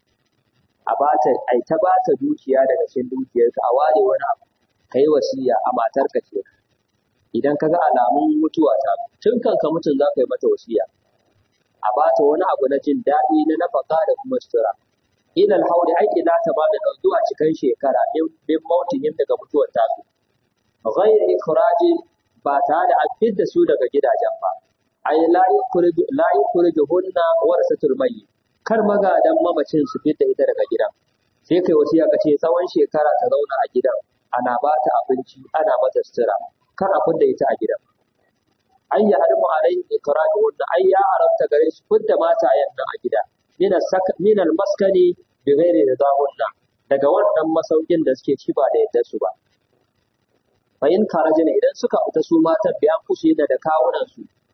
a bata ai ta bata dukiya daga cikin dukiyarka a ware wani abu kai wasiya a matarka ce idan ka ga alamun mutuwa ta tun kanka mutum za ka yi mata wasiya a bata wani abu na jin daɗi na nafaka da kuma sutura ilal hauli ai ila ta ba da zuwa cikin shekara bin mautihim daga mutuwar tasu ghayr ikhraji ba tare da an fidda su daga gidajen ba ai la yukhriju la yukhrijuhunna warasatul mayyit kar magadan mamacin su fidda ita daga gidan sai kai wasiya ka ce tsawon shekara ta zauna a gidan ana ba ta abinci ana mata sutura kar a fidda ita a gidan ai ya harmu alaihi ikhrajuhunna ai ya haramta gare su fidda matayen nan a gida min al-maskani bi ghairi ridahunna daga wannan masaukin da suke ci ba da yadda su ba fa in karajina idan suka fita su matan bi an kusu da kawunan su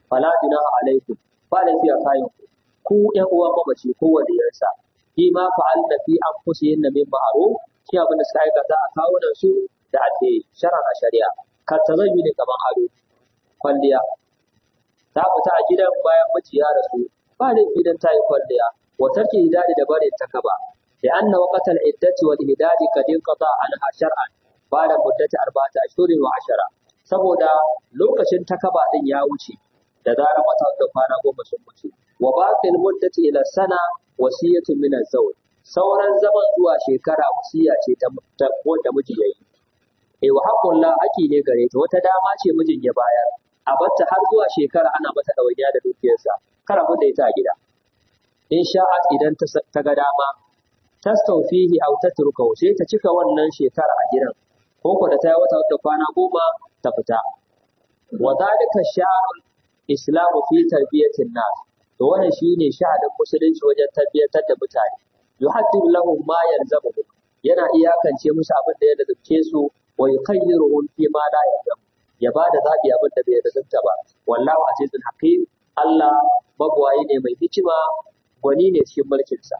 fala junaha alaikum ba da fiya kayan ku ku ƴan uwan mamaci ko waliyarsa fi ma fa'alna fi anfusihim min ma'ruf shi abin da suka aikata a kawunan su da addini sharan a shari'a ka tazayyu ne kaman ado kwalliya ta fita a gidan bayan miji ya rasu ba da idan ta yi kwalliya wa tarki hidadi da bare ta kaba da anna waqtal iddati wal hidadi kad inqata anha shar'an ba da muddati arba'ati ashhurin wa ashara saboda lokacin takaba din ya wuce da zarar wata da kwana goma sun wuce wa baqil muddati ila sana wasiyatu min az-zawj sauran zaman zuwa shekara wasiya ce ta wanda miji yayi eh wa haqqul la haki ne gare ta wata dama ce mijin ya bayar a batta har zuwa shekara ana mata ɗawainiya da dukiyarsa kar abin da ita a gida in sha'at idan ta ga dama tastawfihi aw tatrukahu sai ta cika wannan shekara a gidan ko ko da ta yi wata wata kwana goma ta fita wa zalika sha'arul islamu fi tarbiyatin nas to wannan shine sha'anin musulunci wajen tarbiyatar da mutane yuhaddidu lahum ma yalzamuhum yana iyakance musu abin da ya lazumce su wa yukhayyiruhum fi ma la yalzamu ya ba da zaɓi abin da bai lazumta ba wallahu azizul hakim Allah magwayi ne mai hikima gwani ne cikin mulkinsa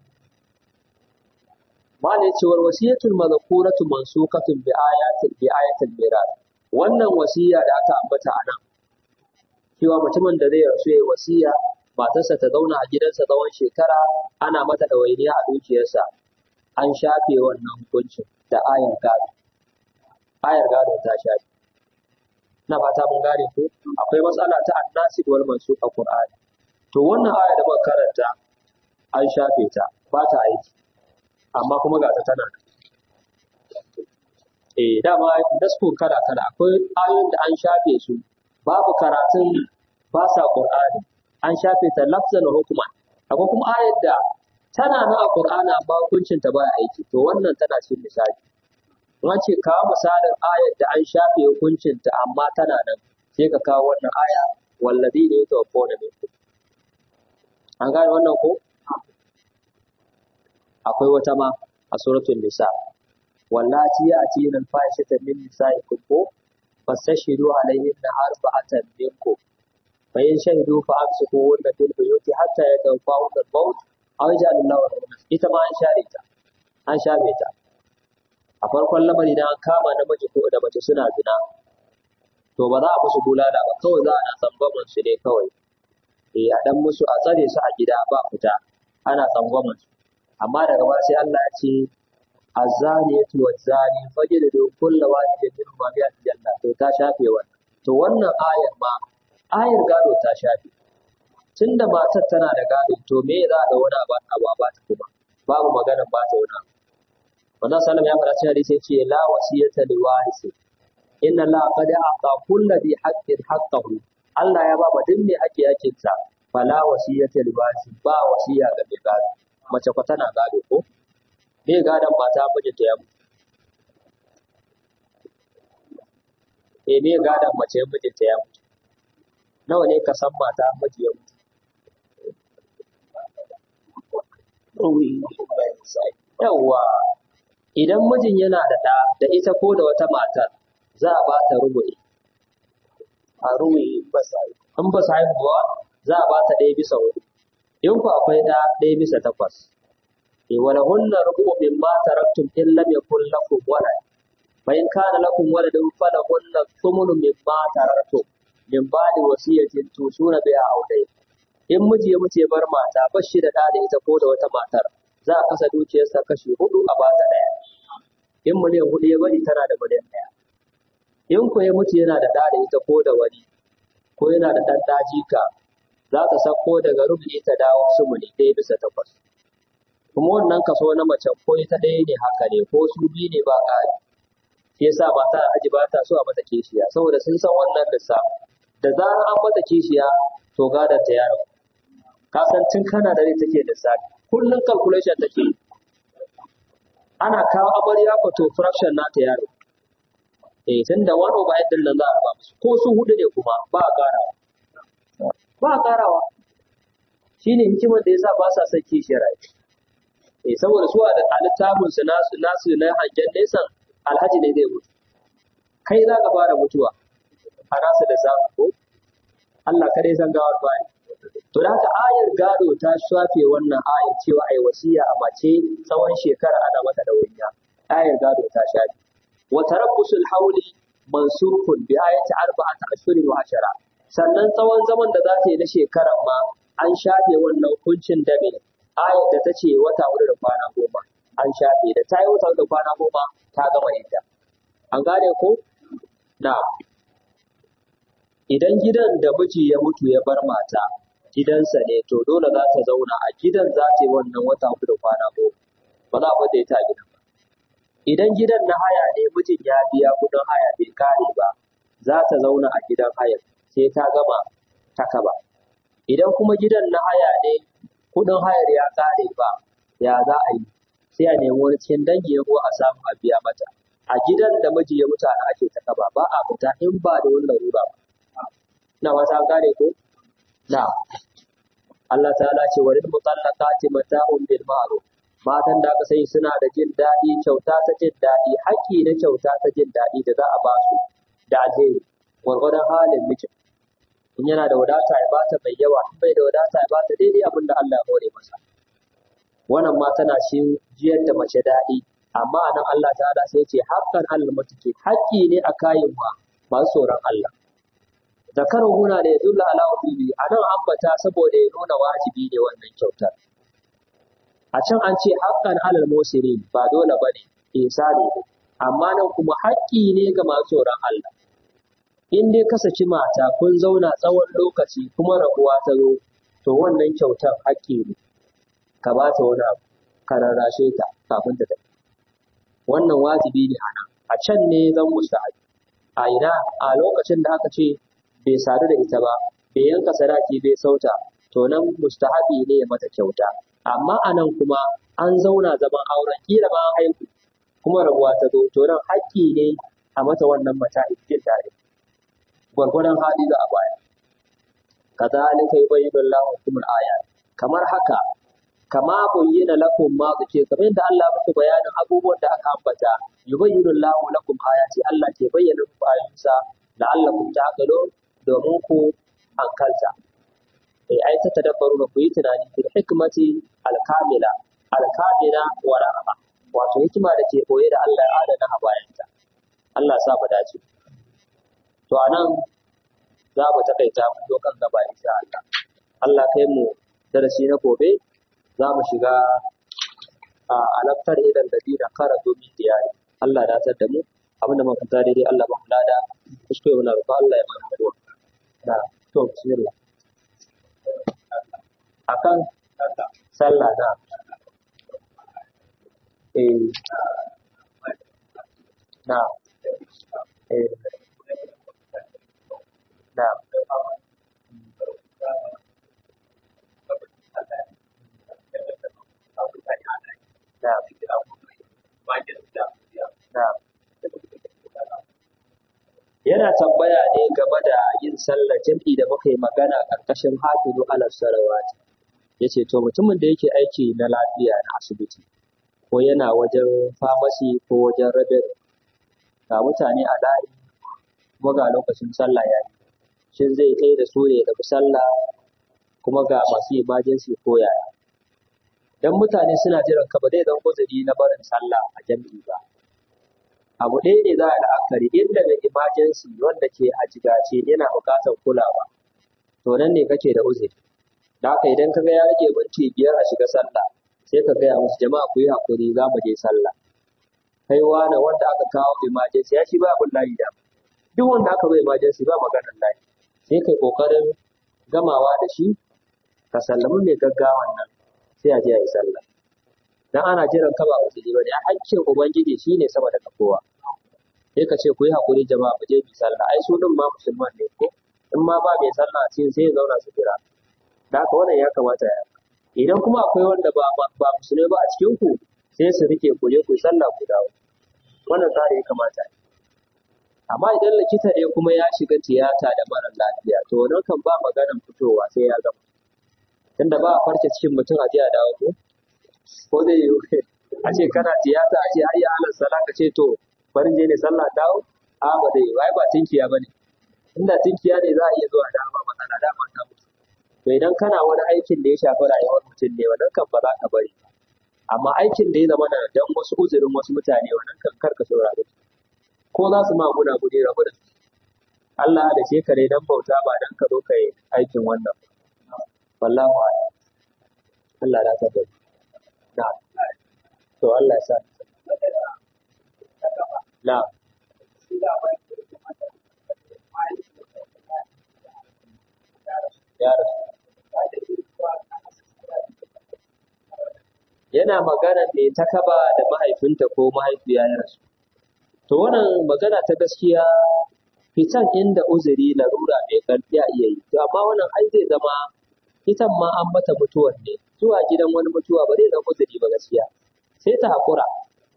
malai cewar wasiyatul mazkuratu mansukatun bi ayatin bi ayatil miras wannan wasiya da aka ambata a nan cewa mutumin da zai rasu ya wasiya matarsa ta zauna a gidansa tsawon shekara ana mata ɗawainiya a dukiyarsa an shafe wannan hukuncin da ayar gado ayar gado ta shafe na fata mun gane ko akwai matsala ta annasib wal mansukh a Qur'ani to wannan aya da muka karanta an shafe ta ba ta aiki amma kuma ga ta tana eh dama daskun kala kala akwai ayoyin da an shafe su babu karatun ba sa Qur'ani an shafe ta lafzan wa hukman akwai kuma ayar da tana nan a Qur'ani amma hukuncin ta baya aiki to wannan tana cikin misali Kuma ce kawo misalin ayar da an shafe hukuncinta amma tana nan sai ka kawo wannan aya wallazi ne ya tawaffo da minku. An gane wannan ko? Akwai wata ma a suratul nisa. Wallati ya ati nan fahishatan min nisa'ikum ko fastashidu alaihinna arba'atan minkum. Fa in shahidu fa amsiku wanda fil buyuti hatta yatawaffahu al-maut aw yaj'al Allahu ita ma an share ta. An shafe ta. a farkon lamari da an kama namiji ko da mace suna zina to ba za a musu bulala ba kawai za a na tsangwaman su ne kawai eh a dan musu a tsare su a gida ba fita ana tsangwaman su amma daga baya sai Allah ya ce azaniyatu wazani fajlidu kullu wahidin minhum ma bi'at janna to ta shafe wannan to wannan ayar ma ayar gado ta shafe tunda matar tana da gado to me za a da wani abu ba ta kuma babu magana ba ta wani abu Manzon sallam ya faɗa cikin hadisi yace la wasiyata li warisi inna la qad a'ta kulli bi haqqin haqqahu Allah ya ba duk mai haƙƙi haƙƙin sa fala wasiyata li warisi ba wasiya ga mai gado mace ko tana gado ko me gadon mata mijinta ya mutu eh me gadon mace mijinta ya mutu nawa ne ka san mata miji ya mutu yawwa idan mijin yana da ɗa da ita ko da wata matar za a ba ta rubu'i a rubu'i ba sa in ba sa haihuwa za a ba ta ɗaya bisa hudu in ku akwai ɗa ɗaya bisa takwas e wala hunna rubu'u mimma taraktum in lam yakul lakum walad fa in kana lakum waladun falahunna thumnu mimma taraktum min ba'di wasiyatin tusuna biha aw dayn in miji ya mutu ya bar mata ba shi da ɗa da ita ko da wata matar za a kasa dukiyarsa kashi hudu a bata ɗaya in miliyan hudu ya bari tana da miliyan ɗaya in ko ya mutu yana da ɗa da ita ko da wani ko yana da ɗan ɗajika za ta sako daga rubuci ta dawo sumuni ɗaya bisa takwas kuma wannan kaso na mace ko ita ɗaya ne haka ne ko su biyu ne ba ƙari shi yasa mata aji ba ta so a mata kishiya saboda sun san wannan lissafi da zarar an mata kishiya to gadon ta yaro ka san tun kana da rai take lissafi kullum calculation take ana kawo amarya ko to fraction nata yaro eh tunda one over eight din nan za a raba musu ko su hudu ne kuma ba a karawa ba a karawa shine hikimar da yasa ba sa son kishiyar rai eh saboda su a da littafin su nasu nasu na hangen nesan alhaji ne zai mutu kai za ka fara mutuwa a nasu da samu ko Allah kare san gawar bayi to da haka ayar gado ta shafe wannan ayar cewa ai wasiya a mace tsawon shekara ana mata ɗawainiya ayar gado ta shafe wa tarabbusul hauli mansukun bi ayati arba'ata ashhurin wa ashara sannan tsawon zaman da za ta yi na shekaran ma an shafe wannan hukuncin da me ayar da ta ce wata hudu da kwana goma an shafe da ta yi wata hudu da kwana goma ta gama yadda an gane ko na idan gidan da miji ya mutu ya bar mata gidansa ne to dole za ta zauna a gidan za ta yi wannan wata hudu da kwana goma ba za a bata ita a gidan ba idan gidan na haya ne mijin ya biya kudin haya bai kare ba za ta zauna a gidan hayar sai ta gama ta kaba idan kuma gidan na haya ne kudin hayar ya kare ba ya za a yi sai a nemi wani cikin dangi ya a samu a biya mata a gidan da miji ya mutu ana ake ta kaba ba a fita in ba da wani larura ba na wata gane ko na Allah ta'ala ce wa lil mutallaqati mata'un bil ma'ruf matan da aka sai suna da jin daɗi kyauta ta jin daɗi haƙƙi na kyauta ta jin daɗi da za a ba su da alheri gwargwadon halin mijin in yana da wadata ya bata mai yawa in bai da wadata ya bata daidai abin da Allah ya hore masa wannan ma tana shi jiyar da mace daɗi amma a nan Allah ta'ala sai ce haƙƙan Allah mutuke haƙƙi ne a kayan wa masu tsoron Allah zakarin huna ne zulla ala wajibi a nan ambata saboda ya nuna wajibi ne wannan kyautar a can an ce haƙƙan alal musirin ba dole bane ihsani ne amma nan kuma haƙƙi ne ga masu tsoron Allah in dai ka saki mata kun zauna tsawon lokaci kuma rabuwa ta zo to wannan kyautar haƙƙi ne ka ba ta wani abu ka rarrashe ta kafin ta tafi wannan wajibi ne a nan a can ne zan mustahabi a ina a lokacin da aka ce bai sadu da ita ba bai yanka sadaki bai sauta to nan mustahabi ne ya mata kyauta amma a nan kuma an zauna zaman auren kila ma an haihu kuma rabuwa ta zo to nan haƙƙi ne a mata wannan mata jin tare gwargwadon hali za a baya kazalika yubayyinu Allahu lakum al-ayat kamar haka kama bayyana lakum ma zuke kamar yadda Allah muku bayanin abubuwan da aka ambata yubayyinu Allahu lakum ayati Allah ke bayyana muku ayoyinsa la'allakum ta'qilun domin ku hankalta eh ai ta tadabbaru ku yi tunani fil hikmati al-kamila al-kamila wa rahma wato hikima da ke boye da Allah ya adana a bayanta Allah sa mu dace to anan za mu takaita mu zo kan gaba insha Allah Allah kai mu darasi na gobe za mu shiga a alaftar idan da dina kara domin diyari Allah ya dace da mu abinda muka fita daidai Allah ba mu lada kuskure muna roƙo Allah ya mana ruwa na to bismillah akan sallah na eh na eh na Yana tambaya ne game da yin sallar jam'i da muka yi magana ƙarƙashin hafizu ala salawat. Ya ce, To, mutumin da yake aiki na lafiya na asibiti, ko yana wajen famasi ko wajen rabin ga mutane a layi, kuma ga lokacin sallah ya yi. Shin zai kai da su ne da sallah kuma ga masu emergency ko yaya. Dan mutane suna jiran ka ba zai zan uzuri na barin sallah a jam'i ba. Abu ɗaya ne za a la'akari inda da emergency wanda ke a jigace yana buƙatar kulawa. To nan ne kake da uzuri. Da haka idan ka ga ya rage minti biyar a shiga sallah sai ka gaya musu jama'a ku yi haƙuri za mu je sallah. Kai wane wanda aka kawo emergency ya shi ba abin layi da. Duk wanda aka bai emergency ba maganar layi. Sai kai ƙoƙarin gamawa da shi ka sallami mai gaggawan nan sai a je a yi sallah dan ana jiran ka ba musulmi bane a hakkin ubangiji shine sama da kowa sai ka ce ku yi hakuri jama'a mu je mu sallah ai su din ma musulman ne ko in ma ba mai sallah a cikin sai ya zauna su jira da haka wannan ya kamata ya idan kuma akwai wanda ba ba musulmi ba a cikin ku sai su rike ku je ku yi sallah ku dawo wannan tsari ya kamata amma idan likita ne kuma ya shiga tiyata da mara lafiya to wannan kan ba maganan fitowa sai ya gama tunda ba a farce cikin mutum a jiya dawo ko ko zai yi a ce kana tiyata a ce hayya alal sala ka ce to barin je ne sallah dawo a ba zai wai ba tinkiya bane inda tinkiya ne za a iya zuwa dama matsala dama ta mutu to idan kana wani aikin da ya shafi rayuwar mutum ne wannan kan ba za ka bari amma aikin da ya zama na dan wasu uzurin wasu mutane wannan kan karka saurare su ko za su ma guna gudi rabu da su Allah da ce kare dan bauta ba dan ka zo ka yi aikin wannan wallahu a'lam Allah ya ta bari na to Allah ya sa na ya rasu yana magana ne ta kaba da mahaifinta ko mahaifiya ya rasu. To wannan magana ta gaskiya fitan inda uzuri larura mai ƙarfi a iya yi. To amma wannan ai zai zama itan ma an mata mutuwar ne. Zuwa gidan wani mutuwa ba zai zama uzuri ba gaskiya. Sai ta haƙura.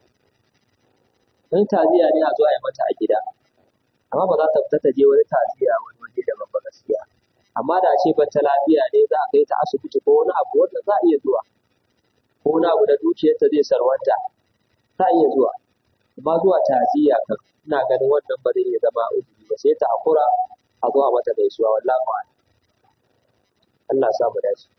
In taziya ne a zo a yi mata a gida. Amma ba za ta fita ta je wani taziya wani waje daban ba gaskiya. Amma da ce ban ta lafiya ne za a kai ta asibiti ko wani abu wanda za a iya zuwa. ko wani abu da dukiyarta zai sarwanta ta iya zuwa amma zuwa ta'aziyya kan ina ganin wannan ba zai iya zama uzuri ba sai ta hakura a zo a mata gaisuwa wallahi ba Allah sa mu dace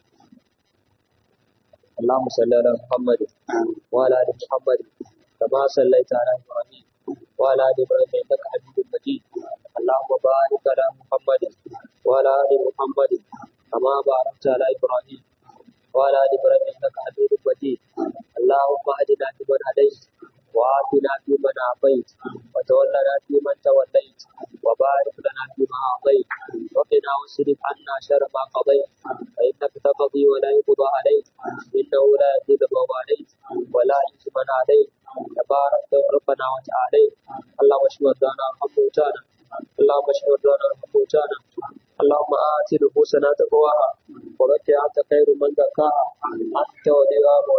اللهم صل على محمد وعلى ال محمد كما صليت على ابراهيم وعلى ال ابراهيم انك حميد مجيد اللهم بارك على محمد وعلى ال محمد كما باركت على ابراهيم وعلى ال ابراهيم انك حميد مجيد اللهم اهدنا فيمن هديت وآتنا فيمن عافيت وتولنا فيمن توليت وبارك لنا فيما أعطيت وقنا واصرف عنا شر ما قضيت فإنك تقضي ولا يقضى عليك إنه لا يذل من واليت ولا يعز من عليك تبارك ربنا وتعالى اللهم اشف مرضانا وارحم موتانا اللهم اشف مرضانا وارحم موتانا اللهم آت نفوسنا تقواها وزكها أنت خير من زكاها أنت وليها